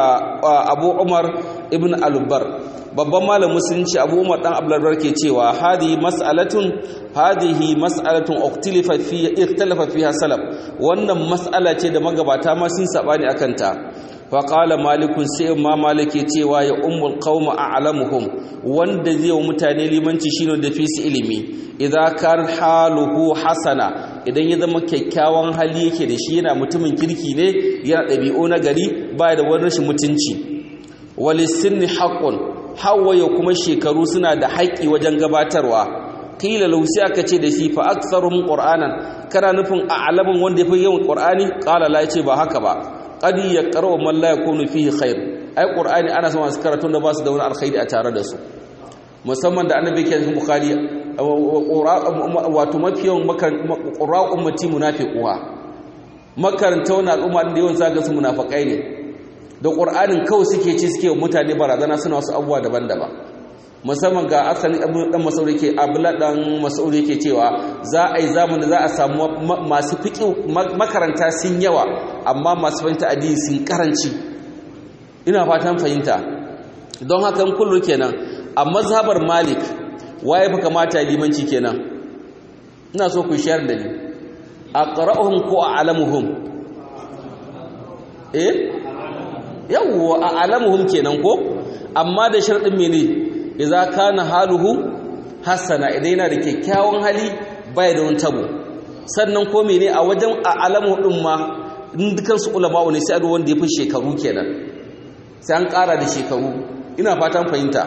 abu umar ibn al-bar babban malam musulunci abu umar dan abdullah ke cewa hadi mas'alatun hadihi mas'alatun uktilifa fi ikhtalafa fiha salaf wannan mas'ala ce da magabata ma sun sabani akan ta fa qala malikun sai ma malike cewa ya ummul qauma a'lamuhum wanda zai wa mutane limanci shine da fi su ilimi idza kar haluhu hasana idan ya zama kyakkyawan hali yake da shi yana mutumin kirki ne yana dabi'u na gari ba da wani rashin mutunci walisinni haqqun hawaye kuma shekaru suna da haƙƙi wajen gabatarwa kila lausi aka ce da shi fa aktsarum qur'anan kana nufin a'lamun wanda yafi yawan qur'ani qala la yace ba haka ba qad yaqra'u man la yakunu fihi khair ai qur'ani ana son su karatu da ba su da wani alkhairi a tare da su musamman da annabi ke cikin bukhari wato mafiyan qur'a ummati munafiquha makaranta wannan al'umma da yawan zaga su munafikai ne da qur'anin kawai suke ci suke mutane barazana suna wasu abubuwa daban-daban musamman ga asalin abin dan masauri ke abula dan masauri ke cewa za a yi zamani za a samu masu fiƙi makaranta sun yawa amma masu fahimta addini sun karanci ina fatan fahimta don haka kullu kenan a mazhabar malik waye fa kamata limanci kenan ina so ku shayar da ni aqra'uhum ko a'lamuhum eh yawwa a'lamuhum kenan ko amma da sharadin mene idza kana haluhu hasana idan yana da kyakkyawan hali bai da wani tabo sannan ko mene a wajen a'lamu din ma dukan su ulama ne sai a wanda ya fi shekaru kenan sai an ƙara da shekaru ina fatan fahimta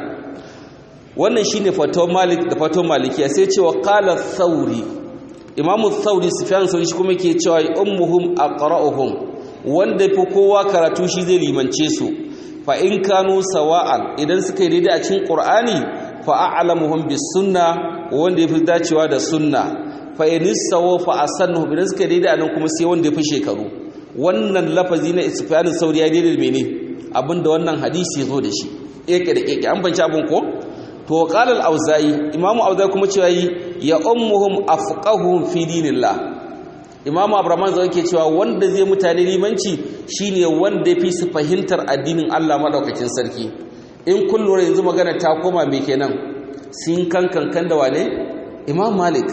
wannan shine fatawar malik da fatawar malikiya sai cewa qala thauri imamu thauri sufyan sauri shi kuma yake cewa ummuhum aqra'uhum wanda fi kowa karatu shi zai limance su fa in kanu sawa'an idan suka yi daidai a cikin qur'ani fa a'lamuhum bis sunna wanda yafi dacewa da sunna fa in sawa fa asannu idan suka yi daidai anan kuma sai wanda yafi shekaru wannan lafazi na sufyan sauri ya daidai mene abinda wannan hadisi ya zo da shi keke da keke an banci abin ko to qala al-auza'i imamu auza'i kuma cewa ya ummuhum afqahuhum fi dinillah imamu abraman zai ke cewa wanda zai mutane limanci shine wanda fi su fahimtar addinin Allah madaukakin sarki in kun lura yanzu magana ta koma me kenan sun kan kankan da wane imam malik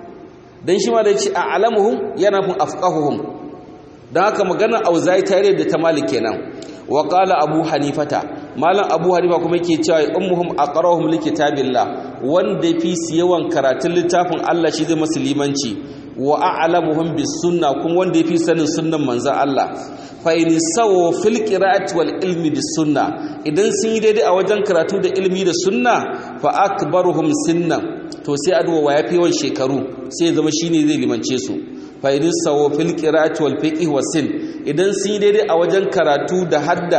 dan shi ma da ce a'lamuhum yana fun afqahuhum dan haka magana auza'i tare da ta malik kenan wa qala abu hanifata malam abu hanifa kuma yake cewa ummuhum aqrahum likitabillah wanda fi su yawan karatun littafin Allah shi zai masu limanci wa a'lamuhum bis sunna kuma wanda yafi sanin sunnan manzon Allah fa in sawu fil qira'ati wal ilmi bis sunna idan sun yi daidai a wajen karatu da ilmi da sunna fa akbaruhum sinnan to sai adwa wa yafi yawan shekaru sai zama shine zai limance su fa in sawu fil qira'ati wal fiqh was sin idan sun yi daidai a wajen karatu da hadda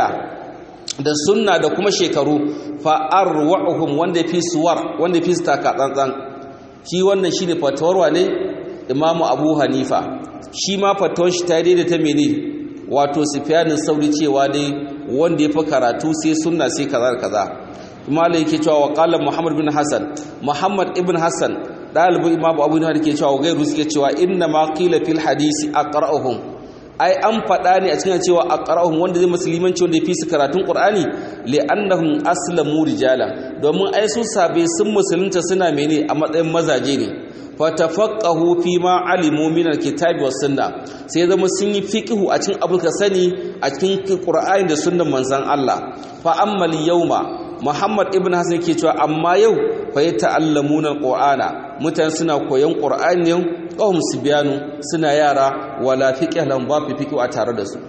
da sunna da kuma shekaru fa arwa'uhum wanda fi suwar wanda fi taka tsantsan shi wannan shine fatawarwa ne imamu abu hanifa shi ma fatawar shi ta daidai ta mene wato sufyanin sauri cewa dai wanda ya fi karatu sai sunna sai kaza da kaza kuma da yake cewa wa qala muhammad bin hasan muhammad ibn hasan dalibin imamu abu hanifa yake cewa gairu suke cewa inna ma qila fil hadisi aqra'uhum ai an faɗa ne a cikin cewa aqra'uhum wanda zai musulmanci wanda ya fi su karatun qur'ani li'annahum aslamu rijala domin ai su sabe sun musulunta suna mene a matsayin mazaje ne fatafaqahu fi ma alimu min alkitabi was sunna sai zama sun yi fiqhu a cikin abu ka sani a cikin qur'ani da sunnan manzon Allah fa ammal yawma Muhammad ibn Hasan yake cewa amma yau fa yata'allamuna alqur'ana mutane suna koyon qur'ani ne qawm sibyanu suna yara wala fiqh lam ba fi fiqhu a tare da su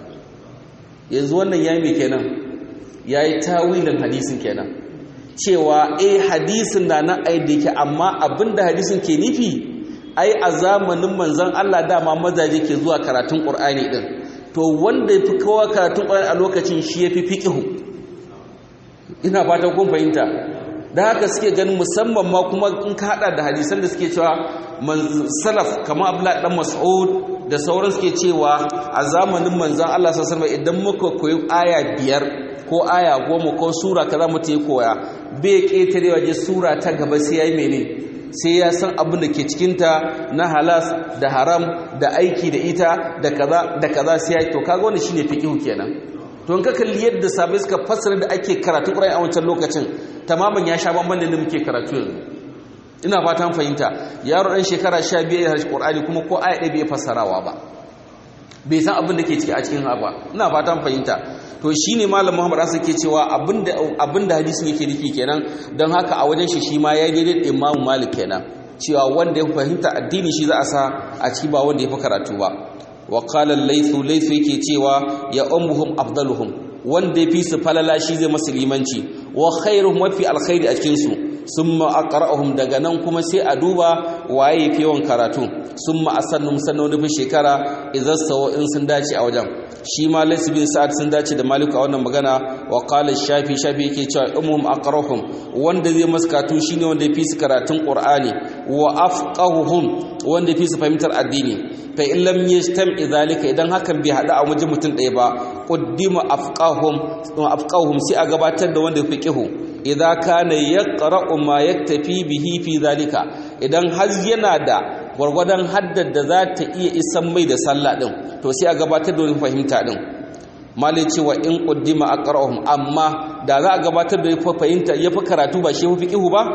yanzu wannan yayi me kenan yayi tawilin hadisin kenan cewa eh hadisin na nan ai da yake amma abinda hadisin ke nufi ai a zamanin manzon Allah dama mazaje ke zuwa karatun Qur'ani din to wanda yafi kowa karatun Qur'ani a lokacin shi yafi fiqhu ina fatan kun fahimta da haka suke ganin musamman ma kuma in ka hada da hadisan da suke cewa salaf kamar Abdullah dan Mas'ud da sauran suke cewa a zamanin manzon Allah sallallahu alaihi wasallam idan muka koyi aya biyar ko aya goma ko sura kaza mutum ya koya bai ƙetare waje sura ta gaba sai ya yi mene sai ya san abin da ke cikinta na halas da haram da aiki da ita da kaza da kaza sai ya to kaga wannan shine fiqhu kenan to in ka kalli yadda sabai suka fassara da ake karatu Qur'ani a wancan lokacin tamaman ya sha bamban da muke karatu yanzu ina fatan fahimta yaro dan shekara 15 ya harshe Qur'ani kuma ko aya ɗaya bai fassarawa ba bai san abin da ke ciki a cikin ba ina fatan fahimta to shine malam Muhammad Asa ke cewa abinda abinda hadisin yake nufi kenan don haka a wajen shi shi ma ya daidai da Imam Malik kenan cewa wanda ya fahimta addini shi za a sa a ciki ba wanda ya fi karatu ba wa qala laythu laythu yake cewa ya ummuhum afdaluhum wanda ya fi su falala shi zai masu limanci wa khairuhum wa fi alkhairi a cikin su summa aqra'uhum daga nan kuma sai a duba waye fi yawan karatu summa asannum sannan da shekara idan sawo in sun dace a wajen shi ma laysa bin sa'ad sun dace da maliku a wannan magana wa qala shafi shafi yake cewa umum aqrahum wanda zai maskatu shine wanda ya fi su karatun qur'ani wa afqahuhum wanda ya fi su fahimtar addini fa in lam yajtam idhalika idan hakan bai hada a wajen mutum ɗaya ba qaddima afqahum afqahuhum sai a gabatar da wanda ya fiqihu idza kana yaqra'u ma yaktafi bihi fi dhalika idan har yana da gwargwadon haddar da za ta iya isan mai da sallah din to sai a gabatar da wani fahimta din malai cewa in quddima aqra'uhum amma da za a gabatar da fahimta yafi karatu ba shi yafi fiqhu ba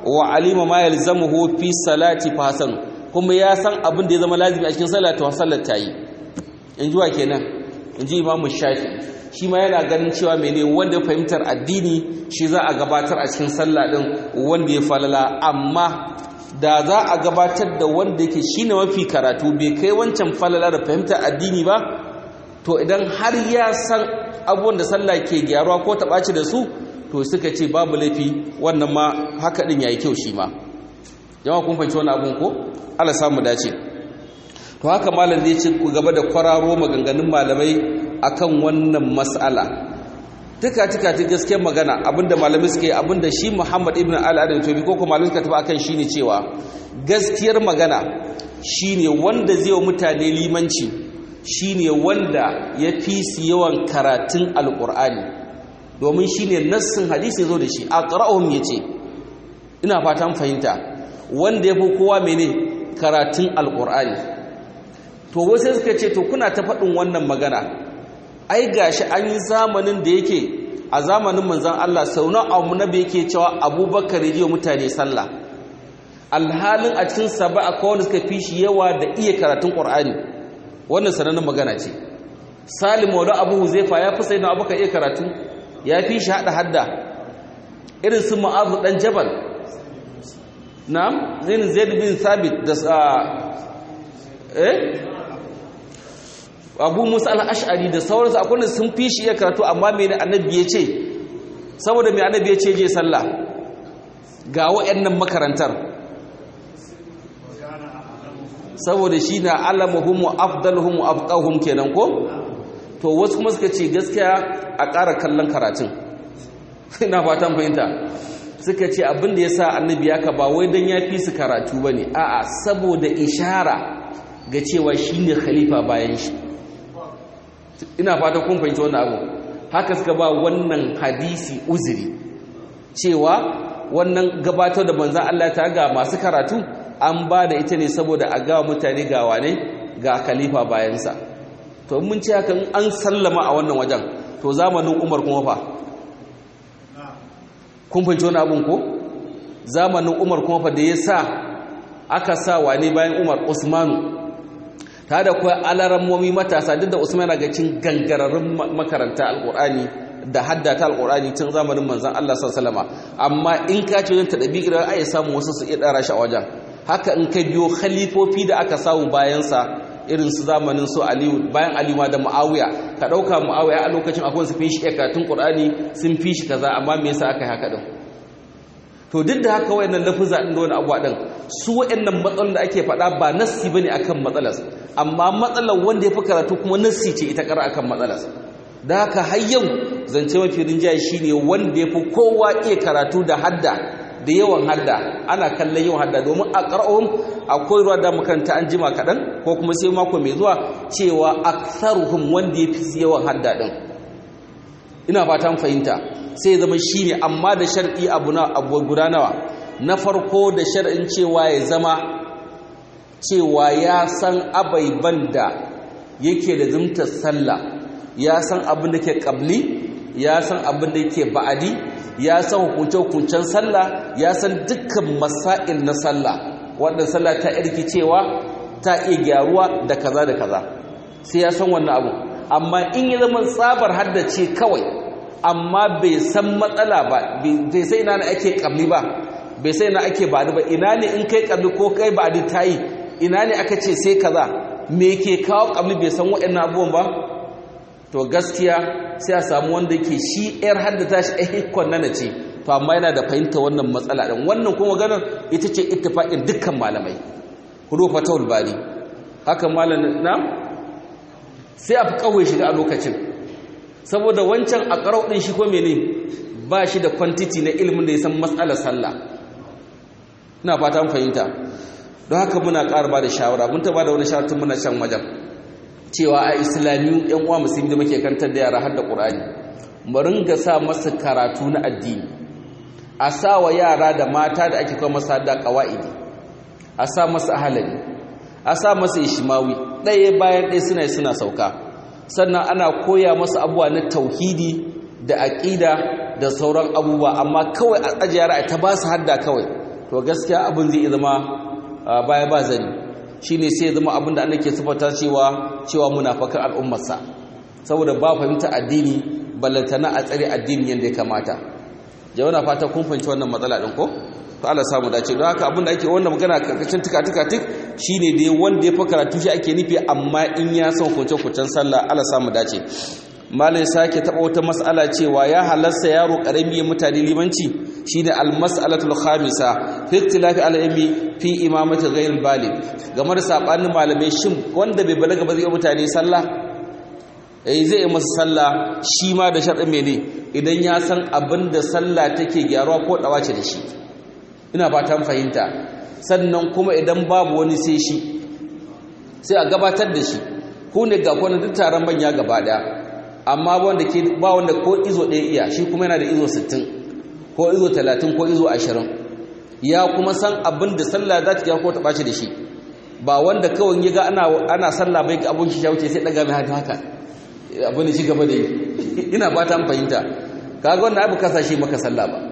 wa alima ma yalzamuhu fi salati fa hasan kuma ya san abin da ya zama lazimi a cikin sallah to sallar ta yi in ji wa kenan in ji imamu shafi shi ma yana ganin cewa mene wanda ya fahimtar addini shi za a gabatar a cikin sallah din wanda ya falala amma da za a gabatar da wanda yake shine mafi karatu bai kai wancan falala da fahimtar addini ba to idan har ya san abubuwan da sallah ke gyaruwa ko ta ɓaci da su to suka ce babu laifi wannan ma haka din yayi kyau shi ma jama'a kun fahimci wannan abun ko Allah samu dace to haka malam zai ci gaba da kwararo maganganun malamai akan wannan mas'ala tuka tuka ta gaskiyar magana abinda malamai suke abinda shi Muhammad ibn al-Adam to bi ko kuma malamai suka tafi akan shine cewa gaskiyar magana shine wanda zai wa mutane limanci shine wanda ya fi su yawan karatun alqur'ani domin shine nassin hadisi zo da shi aqra'uhum yace ina fatan fahimta wanda ya fi kowa mene karatun alqur'ani to wasu suka ce to kuna ta faɗin wannan magana ai gashi an yi zamanin da yake a zamanin manzan Allah sau na abu na yake cewa abubakar ya mutane sallah alhalin a cikin saba a kawai suka fi shi yawa da iya karatun ƙwar'ani wannan sanannen magana ce salim wadda abu huzaifa ya fi sai na abubakar iya karatu ya fi shi haɗa hadda irin su ma'azu ɗan jabal na zinin zaid bin sabit da eh abu musa al'ash'ari da sauransu akwai da sun fi shi iya karatu amma mai annabi ya ce saboda mai annabi ya ce je sallah ga wa'annan makarantar saboda shi na alamuhum wa afdaluhum wa afqahum kenan ko to wasu kuma suka ce gaskiya a ƙara kallon karatun ina fatan fahimta suka ce abin da ya sa annabi ya ba wai don ya fi su karatu ba ne a'a saboda ishara ga cewa shi ne khalifa bayan shi ina fata kun fahimci wannan abu haka suka ba wannan hadisi uzuri cewa wannan gabatar da manzan Allah ta ga masu karatu an ba da ita ne saboda a gawa mutane ga wane ga khalifa bayansa to mun ce hakan an sallama a wannan wajen to zamanin Umar kuma fa kun fahimci wannan abun ko zamanin Umar kuma fa da ya sa aka sa wane bayan Umar Usmanu ta da kuwa alarammomi matasa duk da usman na cin gangararrun makaranta alkur'ani da haddata alkur'ani tun zamanin manzan Allah sallama amma in ka ce wajen taɗabi idan ai samu wasu su iya ɗara shi a wajen haka in ka biyo khalifofi da aka samu bayansa irin su zamanin su aliyu bayan aliyu ma da muawiya ka ɗauka muawiya a lokacin akwai su fi shi karatun qur'ani sun fi shi kaza amma me yasa aka yi haka din to duk da haka wayannan lafuza din da wani abuwa din su wayannan matsalolin da ake faɗa ba nassi bane akan matsalar amma matsalar wanda ya fi karatu kuma nassi ce ita kara akan matsalar da haka har yau zance mafi rinjaye shine wanda ya fi kowa iya karatu da hadda da yawan hadda ana kallon yawan hadda domin a ƙar'ahun akwai ruwa da makaranta an jima kaɗan ko kuma sai mako mai zuwa cewa aksaruhum wanda ya fi yawan hadda ɗin ina fatan fahimta sai zama shi ne amma da shar'i abu na abu guda nawa na farko da shar'in cewa ya zama cewa ya san abaiban da yake da zumtar sallah ya san abin da ke ƙabli ya san abin da yake ba'adi ya san hukunce-hukuncen sallah ya san dukkan masail na sallah wadda sallah ta irki cewa ta iya gyaruwa da kaza da kaza sai ya san wannan abu amma in ya zama tsabar haddace kawai amma bai san matsala ba bai sai ina ne ake kabli ba bai sai ina ake ba'adi ba ina ne in kai kabli ko kai ba'adi ta yi ina ne aka ce sai kaza me ke kawo kabli bai san waɗannan abubuwan ba to gaskiya sai a samu wanda ke shi yar haddata shi a hikon nana ce to amma yana da fahimta wannan matsala ɗin wannan kuma ganin ita ce ittifaqin dukkan malamai hudu fatawul bari haka malamin na sai a fi kawai shiga a lokacin saboda wancan a ƙarau ɗin shi ko mene ba shi da kwantiti na ilimin da ya san matsalar sallah ina fata fahimta don haka muna ƙara ba da shawara mun taɓa da wani shawarar muna can wajen cewa a islamiyu yan uwa musulmi da muke kantar da yara har da ƙur'ani mu ringa sa masa karatu na addini a sa wa yara da mata da ake kawo masa da ƙawa'idi a sa masa ahalari a sa masa ishimawi ɗaya bayan ɗaya suna suna sauka sannan ana koya masa abubuwa na tauhidi da aƙida da sauran abubuwa amma kawai a ajiye yara ta ba su hadda kawai to gaskiya abin zai zama baya ba zani shine sai ya zama abin da ke sifata cewa cewa munafikan al'ummarsa saboda ba fahimta addini ballantana a tsare addini yadda ya kamata jama'a fata kun fahimci wannan matsala din ko to Allah samu dace don haka abin da ake wannan magana karkashin tuka tuka tuk shine dai wanda ya fa karatu shi ake nufi amma in ya san kunce kuncen sallah Allah samu dace malai sake taba wata mas'ala cewa ya halasta yaro karami ya mutane limanci shine al-mas'alatul khamisa fi ikhtilafi al-ilmi fi imamati ghayr baligh game da sabanin malamai shin wanda bai balaga ba zai mutane sallah eh zai yi masa sallah shi ma da sharɗin mene idan ya san abin da sallah take gyaruwa ko dawace da shi ina fatan fahimta sannan kuma idan babu wani sai shi sai a gabatar da shi ku ne ga kwanan duk taron manya gaba daya amma wanda ke ba wanda ko izo ɗaya iya shi kuma yana da izo 60 ko izo 30 ko izo 20 ya kuma san abin da sallah za ta ko ta ɓace da shi ba wanda kawai ya ga ana ana sallah bai ga abun shi ya wuce sai daga mai haka haka abin da shi gaba da yi ina ba ta fahimta kaga wannan abu kasa shi maka sallah ba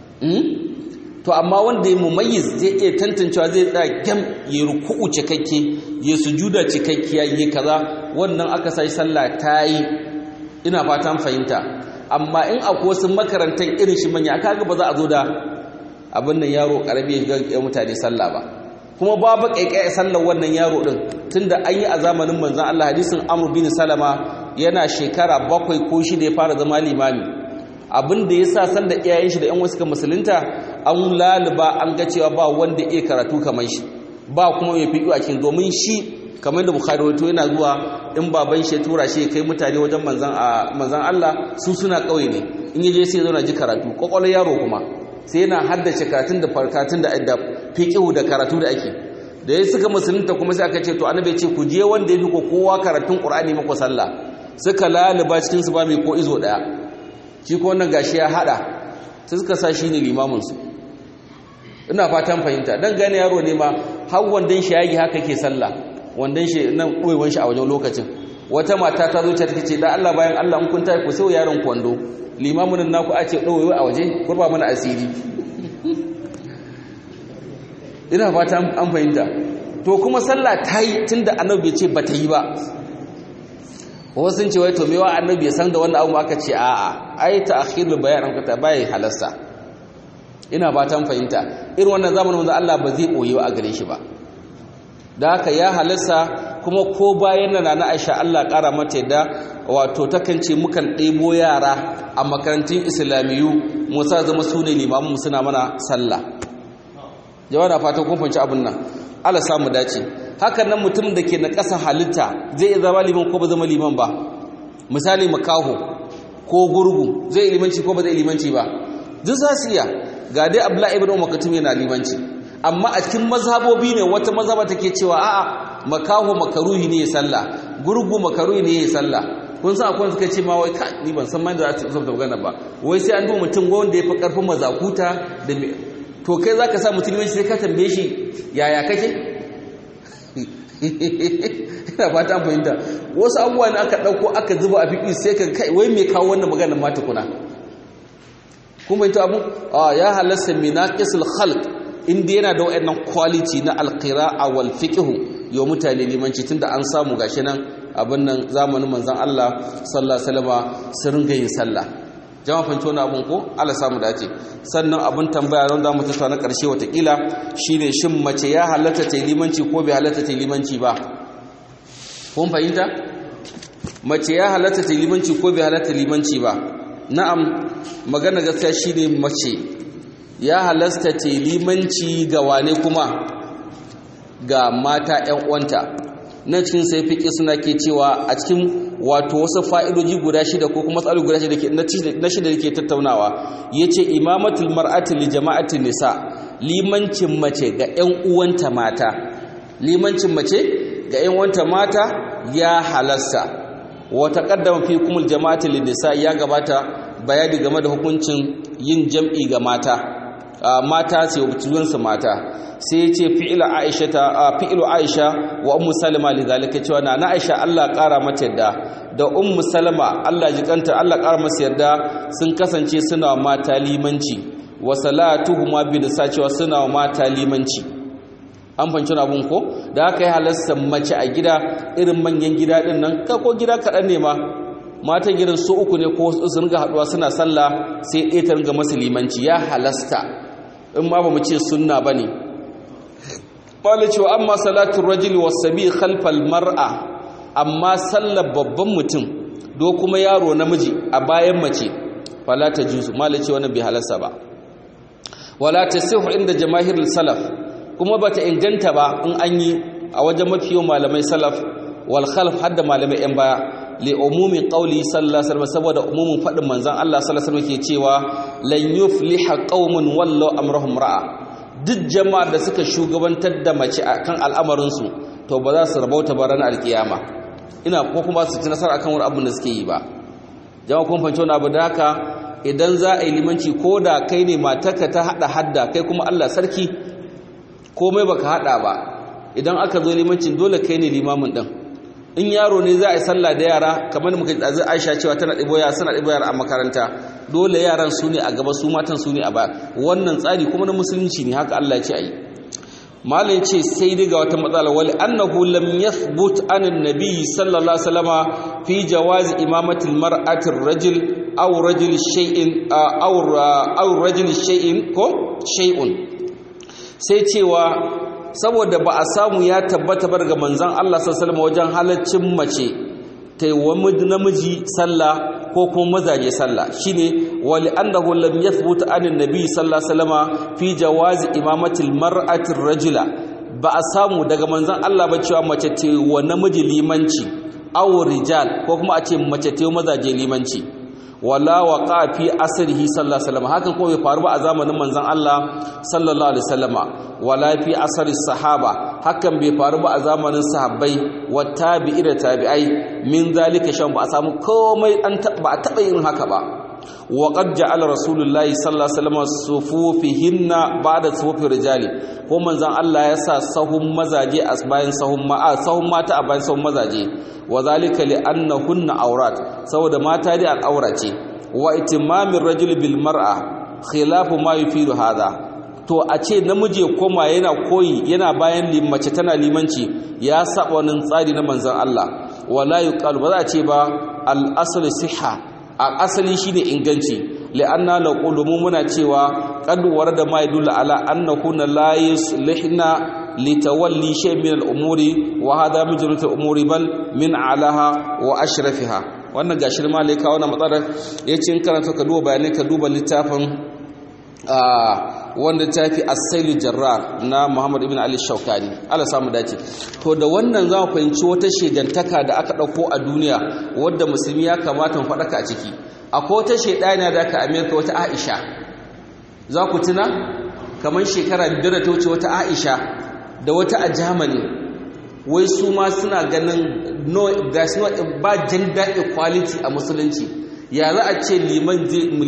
to amma wanda ya mumayyiz zai iya tantancewa zai tsaya gam ya ruku'u cikakke ya sujuda cikakkiya ya kaza wannan aka sai sallah ta yi ina fatan fahimta amma in akwai wasu makarantar irin shi manya kaga ba za a zo da abin nan yaro karami ya mutane sallah ba kuma babu kaikai sallar wannan yaro din tunda an yi a zamanin manzon Allah hadisin Amr bin Salama yana shekara bakwai ko shida ya fara zama limami abin da yasa san da iyayen shi da ƴan wasu musulunta an laluba an ga cewa ba wanda iya karatu kamar shi ba kuma mai fiƙi a cikin domin shi kamar da bukhari wato yana zuwa in baban shi ya tura shi kai mutane wajen manzan manzan Allah su suna kauye ne in yaje sai zauna ji karatu kokolon yaro kuma sai yana haddace karatun da farkatun da da fiqhu da karatu da ake da ya suka musulunta kuma sai aka ce to annabi ce ku je wanda yafi ko kowa karatun qur'ani mako sallah suka laluba cikin su ba mai ko izo daya shi ko wannan gashi ya hada sai suka sa shi ne limamin su ina fatan fahimta dan gane yaro ne ma har wandan shi yagi haka ke sallah wandan shi nan koyewan shi a wajen lokacin wata mata ta zo ta ce da Allah bayan Allah in kun tafi ku sai yaron kwando limamin naku a ce dawoyi a waje kurba mana asiri ina fatan an fahimta to kuma sallah ta yi tunda annabi ce ba ta yi ba wasu sun ce wai to mewa annabi ya san da wannan abu aka ce a'a ai ta akhirul bayan an kata bai halasta ina fatan fahimta irin wannan zamanin manzo Allah ba zai koyi a gare shi ba da haka ya halasta kuma ko bayan nan na Aisha Allah kara mata yadda wato takan ce mukan ɗebo yara a makarantun islamiyu mu sa zama su ne limamu suna mana sallah jama'a fatan kun fahimci abin nan Allah samu dace hakan nan mutum da ke na ƙasa halitta zai iya zama liman ko ba zama liman ba misali makaho ko gurgu zai limanci ko ba zai limanci ba duk za su iya ga dai abdullahi ibn umar katum yana limanci amma a cikin mazhabobi ne wata mazhaba take cewa a'a makaho makaruhi ne ya sallah gurgu makaruhi ne ya sallah kun san akwai suka ce ma wai ka ni ban san ma da za ta magana ba wai sai an duba mutum wanda ya fi karfin mazakuta da to kai zaka sa mutum limanci sai ka tambaye shi yaya kake ina fata an fahimta wasu abubuwa ne aka ɗauko aka zuba a fiƙi sai ka kai wai mai kawo wannan maganar mata kuna kuma ita abu ya halasta minaqisul khalq inda yana da wayannan quality na alqira'a wal fiqh yau mutane limanci tunda an samu gashi nan abin nan zamanin manzon Allah sallallahu alaihi wasallam sun ringa yin sallah jama'a fanci wani abun ko Allah samu dace sannan abin tambaya don za mu tattauna ƙarshe watakila shine shin mace ya halatta ta limanci ko bai halatta ta limanci ba kun fahimta mace ya halatta ta limanci ko bai halatta limanci ba na'am magana gaskiya shine mace ya halasta ta limanci ga wane kuma ga mata ƴan uwanta na cikin sai fiƙi suna ke cewa a cikin wato wasu fa'idoji guda shida ko kuma tsari guda shida na shida da ke tattaunawa ya ce imamatul mar'ati li jama'atin nisa limancin mace ga ‘yan uwanta mata limancin mace ga ‘yan uwanta mata ya halasta wata ƙaddama fi kumul jama'atin li nisa ya gabata bayani game da hukuncin yin jam'i ga mata mata sai wujudansu mata sai ce fi'ilu aisha ta fi'ilu aisha wa ummu salama lidhalika cewa na aisha Allah ƙara mata yadda da ummu salama Allah jikanta Allah ƙara masa yadda sun kasance suna mata limanci wa salatuhuma bi da sacewa suna wa mata limanci an fanci abun ko da aka yi halasta mace a gida irin manyan gida din nan ka ko gida kaɗan ne ma matan gidan su uku ne ko su ringa haɗuwa suna sallah sai ɗaya ta ringa masu limanci ya halasta in ma ba mu ce sunna ba ne ƙwale cewa amma salatun rajuli wasabi khalfal mar'a amma sallar babban mutum do kuma yaro namiji a bayan mace fala ta juzu mala ce wannan bai halasta ba wala tasihu inda jamaahirul salaf kuma bata inganta ba in an yi a wajen mafiyo malamai salaf wal khalaf hadda malamai yan baya li umumi qawli sallallahu alaihi wasallam saboda umumin fadin manzon Allah sallallahu alaihi wasallam ke cewa lan yufliha qaumun wallahu amrahum ra'a duk jama'ar da suka shugabantar da mace kan al'amarin su to ba za su rabauta ba ranar alkiyama ina ko kuma su ci nasara akan wani abin da suke yi ba jama'a kun fahimci wani abu da haka idan za a yi limanci ko da kai ne matarka ta hada hadda kai kuma Allah sarki komai baka hada ba idan aka zo limancin dole kai ne limamin din in yaro ne za a yi sallah da yara kamar muka ji Aisha cewa tana ɗibo yara suna ɗibo yara a makaranta dole yaran su ne a gaba su matan su ne a baya wannan tsari kuma na musulunci ne haka Allah ya ce ayi malam ce sai daga wata matsala wali annahu lam yathbut an annabi sallallahu alaihi wasallama fi jawazi imamati almar'ati ar-rajul aw rajul shay'in aw aw rajul shay'in ko shay'un sai cewa saboda ba a samu ya tabbata bar ga manzon Allah sallallahu wajen halaccin mace ta yi wa namiji sallah ko kuma mazaje sallah shine wali annahu lam yathbut an annabi sallallahu alaihi wasallama fi jawazi imamati almar'ati rajula ba a samu daga manzon Allah ba cewa mace ta wa namiji limanci aw rijal ko kuma a ce mace ta mazaje limanci wala waqa fi asrihi sallallahu alaihi wasallam hakan ko bai faru ba a zamanin manzon Allah sallallahu alaihi wasallama wala fi asri sahaba hakan bai faru ba a zamanin sahabbai wa tabi'i da tabi'ai min zalika shan ba a samu komai an ba a taba yin haka ba wa qad ja'ala rasulullahi sallallahu alaihi wasallam sufufihinna ba'da sufufi rijali ko manzon Allah ya sa sahun mazaje a bayan sahun ma'a sahun mata a bayan sahun mazaje wa zalika li annahunna awrat saboda mata dai al'aura ce wa itimamin rajul bil mar'a khilafu ma yufidu hadha to a ce namiji koma yana koyi yana bayan mace tana limanci ya saba wannan tsari na manzon Allah wala yuqal ba za a ce ba al asl sihha a asali shine inganci li'anna naqulu mu muna cewa qad warada ma yadullu ala annahunna la yuslihna litawalli shay min al-umuri wa hadha min jumlat al-umuri bal min alaha wa ashrafiha wannan gashi ma lai kawo na matsalar yace in karanta ka duba bayanai ka duba littafin wanda tafi as-sail jarrar na Muhammad ibn Ali Shawkani Allah samu dace to da wannan za mu fahimci wata shegantaka da aka dauko a duniya wadda musulmi ya kamata mu faɗaka a ciki akwai wata shedana da aka Amerika wata Aisha za ku tuna kamar shekara biyar da ta wuce wata Aisha da wata a Germany wai su ma suna ganin no there's no ba gender equality a musulunci ya za a ce liman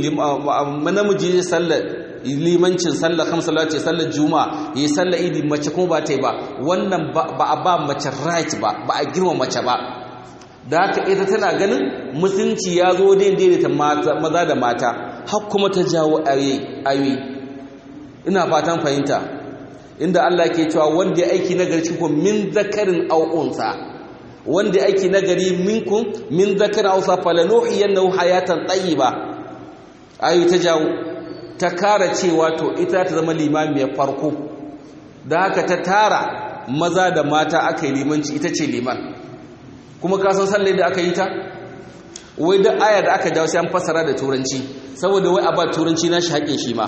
namiji zai sallar limancin sallar kamsala ce sallar juma'a yi sallar idi mace kuma ba ta yi ba wannan ba a ba mace right ba ba a girma mace ba da haka ita tana ganin musulunci ya zo daidai ta maza da mata har kuma ta jawo ayoyi ina fatan fahimta inda Allah ke cewa wanda ya aiki nagari cikin min zakarin au'unsa wanda ya aiki nagari minkum min zakarin au'unsa falanuhiyannahu hayatan tayyiba ayoyi ta jawo ta kara cewa to ita ta zama limamiyar farko da haka ta tara maza da mata aka yi limanci ita ce liman kuma kasan sallai da aka yi ta wai da aya da aka jawo sai an fassara da turanci saboda wai a ba turanci na shi haƙin shi ma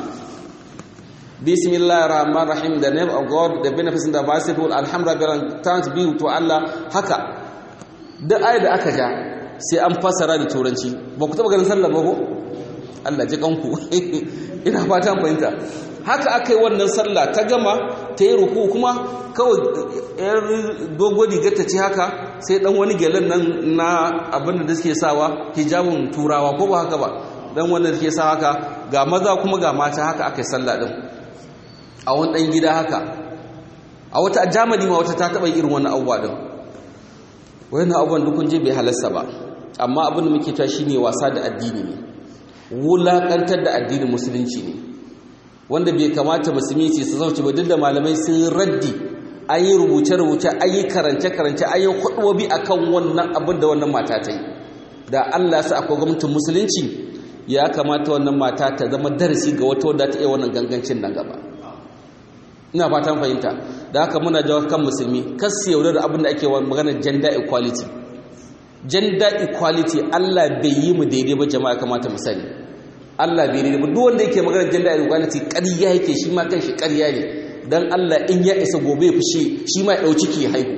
bismillahir rahmanir rahim the name of god the benefits and the merciful alhamdulillah thanks be to allah haka da aya da aka ja sai an fassara da turanci ba ku taba ganin sallar ba ko Allah ji kanku ina fatan fahimta haka aka yi wannan sallah ta gama ta yi ruku kuma kawai yar dogo rigar ta ce haka sai dan wani gyalen nan na abin da suke sawa hijabun turawa ko ba haka ba dan wanda suke sa haka ga maza kuma ga mata haka aka yi sallah din a wani dan gida haka a wata a jamani ma wata ta taba irin wannan abubuwa din wannan abubuwan dukun je bai halasta ba amma abin da muke ta shine wasa da addini ne wulaƙantar da addinin musulunci ne wanda bai kamata musulmi ce su zauce ba duk da malamai sun raddi an yi rubuce-rubuce an yi karance-karance an yi hudubobi a kan wannan abin da wannan mata ta yi da allah sa akwai gwamnatin musulunci ya kamata wannan mata ta zama darasi ga wata wadda ta iya wannan gangancin nan gaba ina fatan fahimta da haka muna jawo kan musulmi kasu yaudar abin da ake maganar gender equality gender equality allah bai yi mu daidai ba jama'a kamata mu sani allah bai daidai ba duk wanda yake maganar gender equality ƙarya yake shi ma kan shi ƙarya ne dan Allah in ya isa gobe fushi shi ma ya dau ciki ya haihu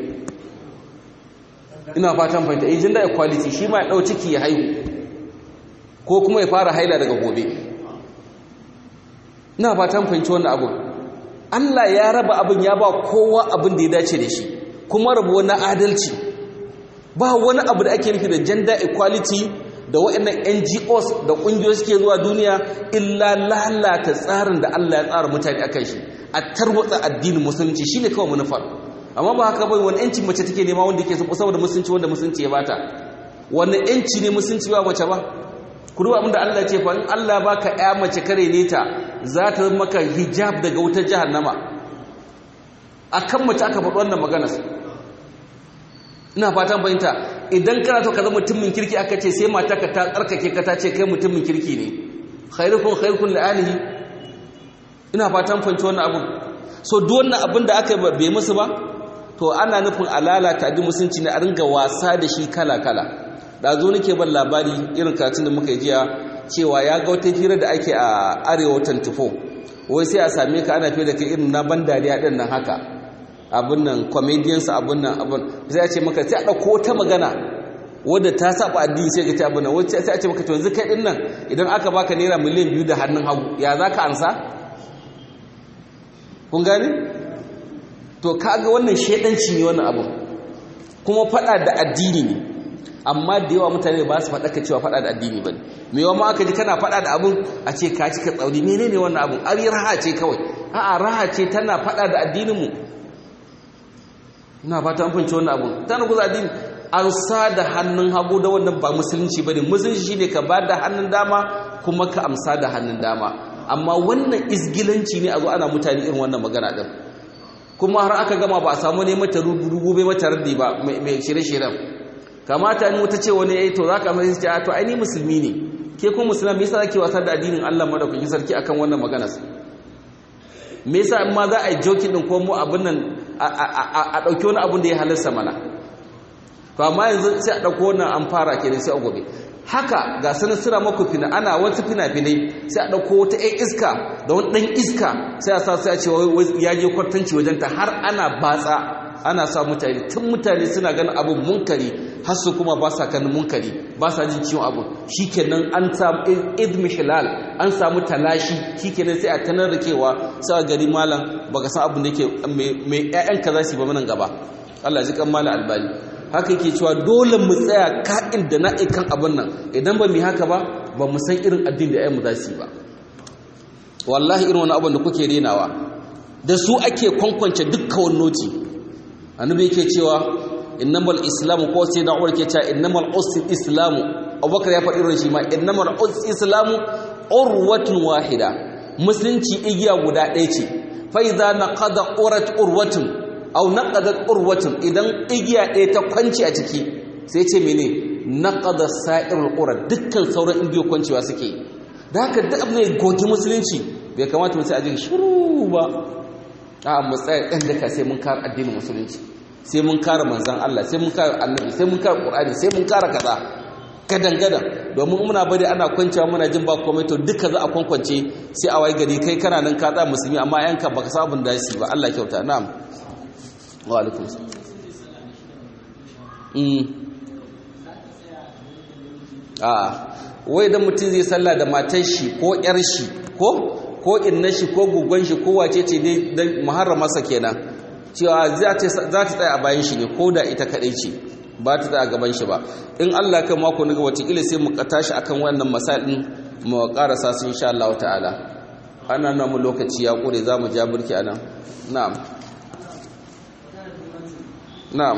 ina fatan fahimta eh gender equality shi ma ya dau ciki ya haihu ko kuma ya fara haila daga gobe ina fatan fahimci wannan abu Allah ya raba abin ya ba kowa abin da ya dace da shi kuma rabu na adalci ba wani abu da ake nufi da gender equality da waɗannan NGOs da ƙungiyoyi suke zuwa duniya illa lalata tsarin da Allah ya tsara mutane akan shi a tarwatsa addinin musulunci shine kawai manufar amma ba haka bai wani yanci mace take nema wanda yake saboda musulunci wanda musulunci ya bata wani yanci ne musulunci ba mace ba ku duba abinda Allah ya ce fa in Allah baka ƴa mace kare ne ta za ta maka hijab daga wutar jahannama akan mace aka faɗi wannan maganar ina fatan bayanta idan kana to ka zama mutumin kirki aka ce sai mata ka ta tsarkake ka ta ce kai mutumin kirki ne khairukum khairukum li alihi ina fatan fanci wannan abun so duk wannan abin da aka bai musu ba to ana nufin alalata addinin musulunci ne a ringa wasa da shi kala kala da zo nake ban labari irin karatun da muka yi jiya cewa ya ga wata hira da ake a arewa 24 wai sai a same ka ana fiye da kai irin na ban dariya din nan haka abin nan comedians abin nan abin sai a ce maka sai a ɗauko wata magana wadda ta saba addini sai ka ta abin nan wacce sai a ce maka to yanzu kai din nan idan aka baka naira miliyan biyu da hannun hagu ya za ka ansa kun gane to kaga wannan shedanci ne wannan abu kuma fada da addini ne amma da yawa mutane ba su faɗa ka cewa faɗa da addini ba me yawa ma aka ji kana faɗa da abun a ce ka cika tsauri menene wannan abun ari raha ce kawai a'a raha ce tana faɗa da addinin mu ina fata an fahimci wannan abun tana kuza addini an sa da hannun hagu da wannan ba musulunci bane musulunci shine ka ba da hannun dama kuma ka amsa da hannun dama amma wannan izgilanci ne a zo ana mutane irin wannan magana din kuma har aka gama ba a samu ne mata rubu bai mata raddi ba mai shirye-shiryen kamata ni wata ce wani yayi to zaka mai ce to ai ni musulmi ne ke kuma musulmi yasa zake wasa da addinin Allah madaukakin sarki akan wannan magana me yasa in ma za a yi joking din ko mu abin nan a dauki wani abin da ya halarsa mana to amma yanzu sai a dauko wannan an fara kenan sai a gobe haka ga sanin suna maku fina ana wasu fina-finai sai a ɗauko wata ‘yan iska da wani ɗan iska sai a sa sai a ce ya je kwartanci wajenta har ana batsa ana sa mutane tun mutane suna ganin abin munkari har su kuma ba sa ganin munkari ba sa jin ciwon abu shikenan an samu idmi hilal an samu talashi shikenan sai a tanar da kewa sai a gari malam baka san abin da yake mai ƴaƴanka za su yi ba manan gaba Allah ya ji kan malam albani haka yake cewa dole mu tsaya ka'in da na'ikan abin nan idan ba mu haka ba ba mu san irin addini da ayyanmu za su yi ba wallahi irin wani abin da kuke renawa da su ake kwankwance dukkan wani noti annabi yake cewa innamal islamu ko sai da umar ke cewa innamal usri islamu abubakar ya faɗi irin shi ma innamal usri islamu urwatun wahida musulunci igiya guda ɗaya ce fa idza naqada urat urwatun au naqadat urwatun idan igiya ɗaya ta kwanci a ciki sai ce mene naqada sa'irul urat dukkan sauran igiyo kwancewa suke da haka duk abin da gogi musulunci bai kamata mu sai a ji shiru ba a mu tsaya ɗan daka sai mun kare addinin musulunci sai mun kare manzon Allah sai mun kare annabi sai mun kare qur'ani sai mun kare kaza gadan gadan domin muna bari ana kwancewa muna jin ba komai to duka za a kwankwance sai a wai gari kai kana nan ka tsaya musulmi amma yanka baka sabun da shi ba Allah kyauta na'am wa alaikum a wai da mutum zai salla da matar shi ko yar shi ko ko inna shi ko gugon shi ko wace ce dai muharramarsa kenan cewa za ta tsaya a bayan shi ne ko da ita kadai ce ba ta tsaya a gaban shi ba in Allah kan mako na ga watakila sai mu tashi akan wannan masalin mu karasa su insha Allah ta'ala ana nan mu lokaci ya kure za mu ja burki anan na'am na'am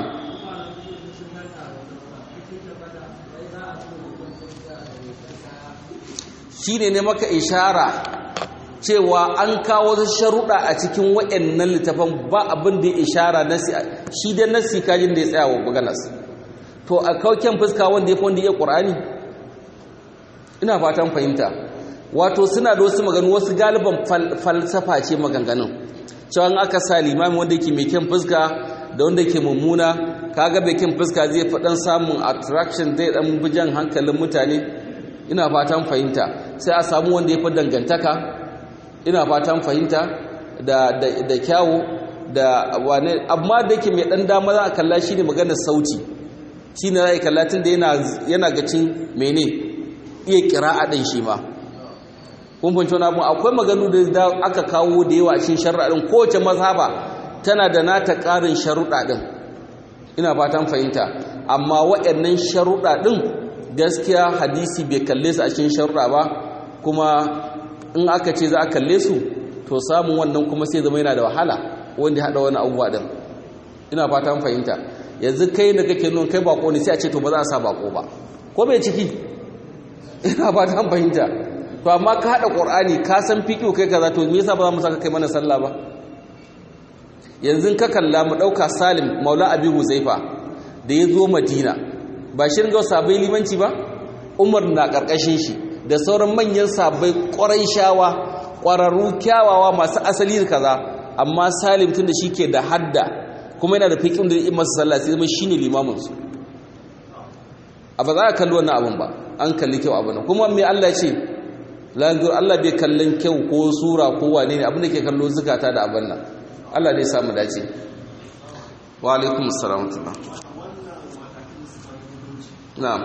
shine ne maka ishara cewa an kawo wasu sharuɗa a cikin waɗannan littafan ba abin da ya ishara nasi shi dai nasi kajin da ya tsaya wa maganas to a kauken fuska wanda ya fi wanda ya ƙur'ani ina fatan fahimta wato suna da wasu maganu wasu galiban falsafa ce maganganun cewa aka sa limami wanda yake mai kyan fuska da wanda yake mummuna kaga mai kyan fuska zai faɗan samun attraction zai ɗan bijan hankalin mutane ina fatan fahimta sai a samu wanda ya fi dangantaka ina fatan fahimta da da kyawu da wane amma da yake mai ɗan dama za a kalla shi ne maganar sauti shi ne za a kalla tun da yana gacin mene iya kira'a ɗin shi ma kun fahimci wani abu akwai maganu da aka kawo da yawa cikin sharuɗa ɗin kowace mazhaba tana da nata ƙarin sharuɗa ɗin ina fatan fahimta amma waɗannan sharuɗa ɗin gaskiya hadisi bai kalle su a cikin sharuɗa ba kuma in aka ce za a kalle su to samun wannan kuma sai zama yana da wahala wanda ya haɗa wani abubuwa ɗin ina fatan fahimta yanzu kai da kake nuna kai bako ne sai a ce to ba za a sa bako ba ko bai ciki ina fatan fahimta to amma ka haɗa ƙur'ani ka san fiƙo kai kaza to me yasa ba za mu saka kai mana sallah ba yanzu ka kalla mu ɗauka salim maula abi huzaifa da ya zo madina ba shi ringa sabai limanci ba umar na ƙarƙashin shi da sauran manyan sabai ƙwarai shawa ƙwararru kyawawa masu asali da kaza amma salim tun da shi ke da hadda kuma yana da fiƙin da ya masa sallah sai zama shi ne limaminsu a ba za a kalli wannan abin ba an kalli kyau abin kuma mai allah ce langur Allah bai kallon kyau ko sura ko wane ne abin da ke kallo zukata da abin nan Allah ne samu dace wa alaikum assalam na'am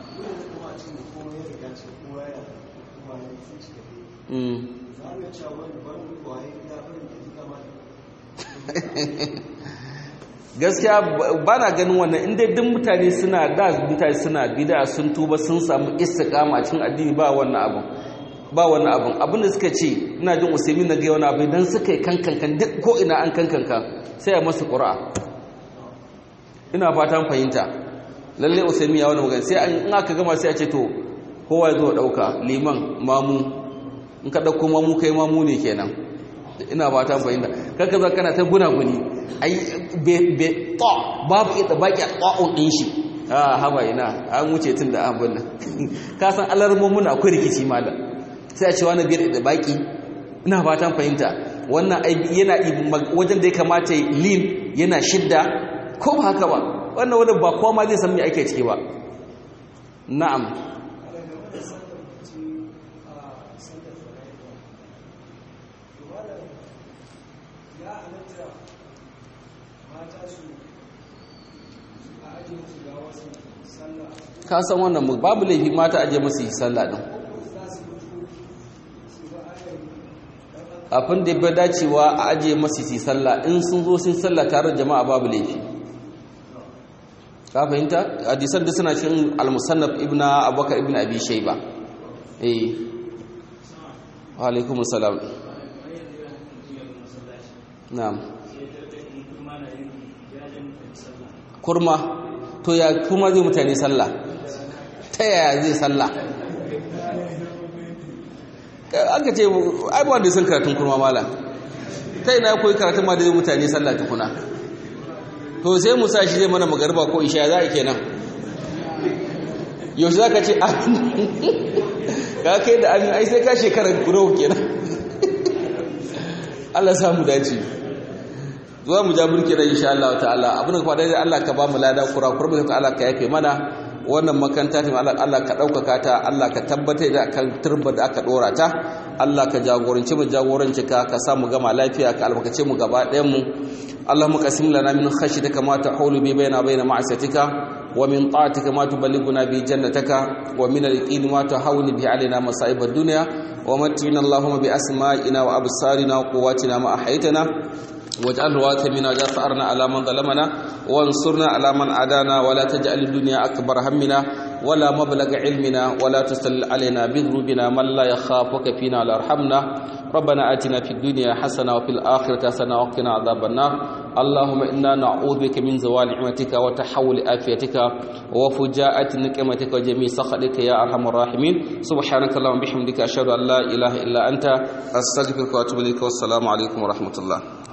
gaskiya ba na ganin wannan inda duk mutane suna da mutane suna bida sun tuba sun samu istiqama cikin addini ba wannan abin ba wani abin abinda suka ce ina jin usaimin na gaya wani abu idan suka yi kankankan duk ko ina an kankanka sai a masu ƙura'a ina fatan fahimta lalle usaimin ya wani magana sai in aka gama sai a ce to kowa ya zo ɗauka liman mamu in ka ɗauko mamu kai mamu ne kenan ina fatan fahimta kanka za kana ta guna-guni ai be to babu ita baki a ƙwa'un ɗin shi a haba ina an wuce tun da abin nan ka san alarmomin akwai rikici malam sai a ce wani biyar da baki ina fatan fahimta wannan yana wajen da ya kamata lin yana shidda ko ba haka ba wannan wadda ba kowa ma zai san me ake ciki ba na'am ka san wannan babu laifi mata aje masu yi sallah din kafin da bai dacewa a ajiye masu yi sallah in sun zo sun sallah tare da jama'a babu laifi ka fahimta hadisan da suna cikin al-musannaf ibnu abubakar ibnu abi shayba eh wa alaikum assalam na'am kurma to ya kuma zai mutane sallah ta yaya zai sallah aka ce ai ba wanda sun karatun kurma mala ta ina koyi karatun ma da zai mutane sallah tukuna to sai musa shi zai mana magarba ko isha za a kenan yaushe za ka ce amin ka kai da amin ai sai ka shekarar guro kenan Allah samu dace zuwa mu ja burki da insha Allah ta'ala abin da kwadai Allah ka ba mu lada kurakur mu ka Allah ka yafe mana wannan makanta ta Allah Allah ka daukaka ta Allah ka tabbatar da kan turba da aka dora ta Allah ka jagoranci mu jagoranci ka ka sa mu gama lafiya ka albarkace mu gaba ɗayan mu اللهم قسم لنا من خشيتك ما تحول به بيننا وبين معصيتك ومن طاعتك ما تبلغنا به جنتك ومن اليقين ما تهون به علينا مصائب الدنيا ومتعنا اللهم بأسمائنا وأبصارنا وقواتنا ما أحيتنا واجعل الوارث منا واجعل ثأرنا على من ظلمنا وانصرنا على من عادانا ولا تجعل الدنيا أكبر همنا ولا مبلغ علمنا ولا تسل علينا بذنوبنا من لا يخافك فينا ولا يرحمنا ربنا آتنا في الدنيا حسنة وفي الآخرة حسنة وقنا عذاب النار اللهم إنا نعوذ بك من زوال نعمتك وتحول آفيتك وفجاءة نقمتك وجميع سخطك يا أرحم الراحمين سبحانك اللهم بحمدك أشهد أن لا إله إلا أنت أستغفرك وأتوب إليك والسلام عليكم ورحمة الله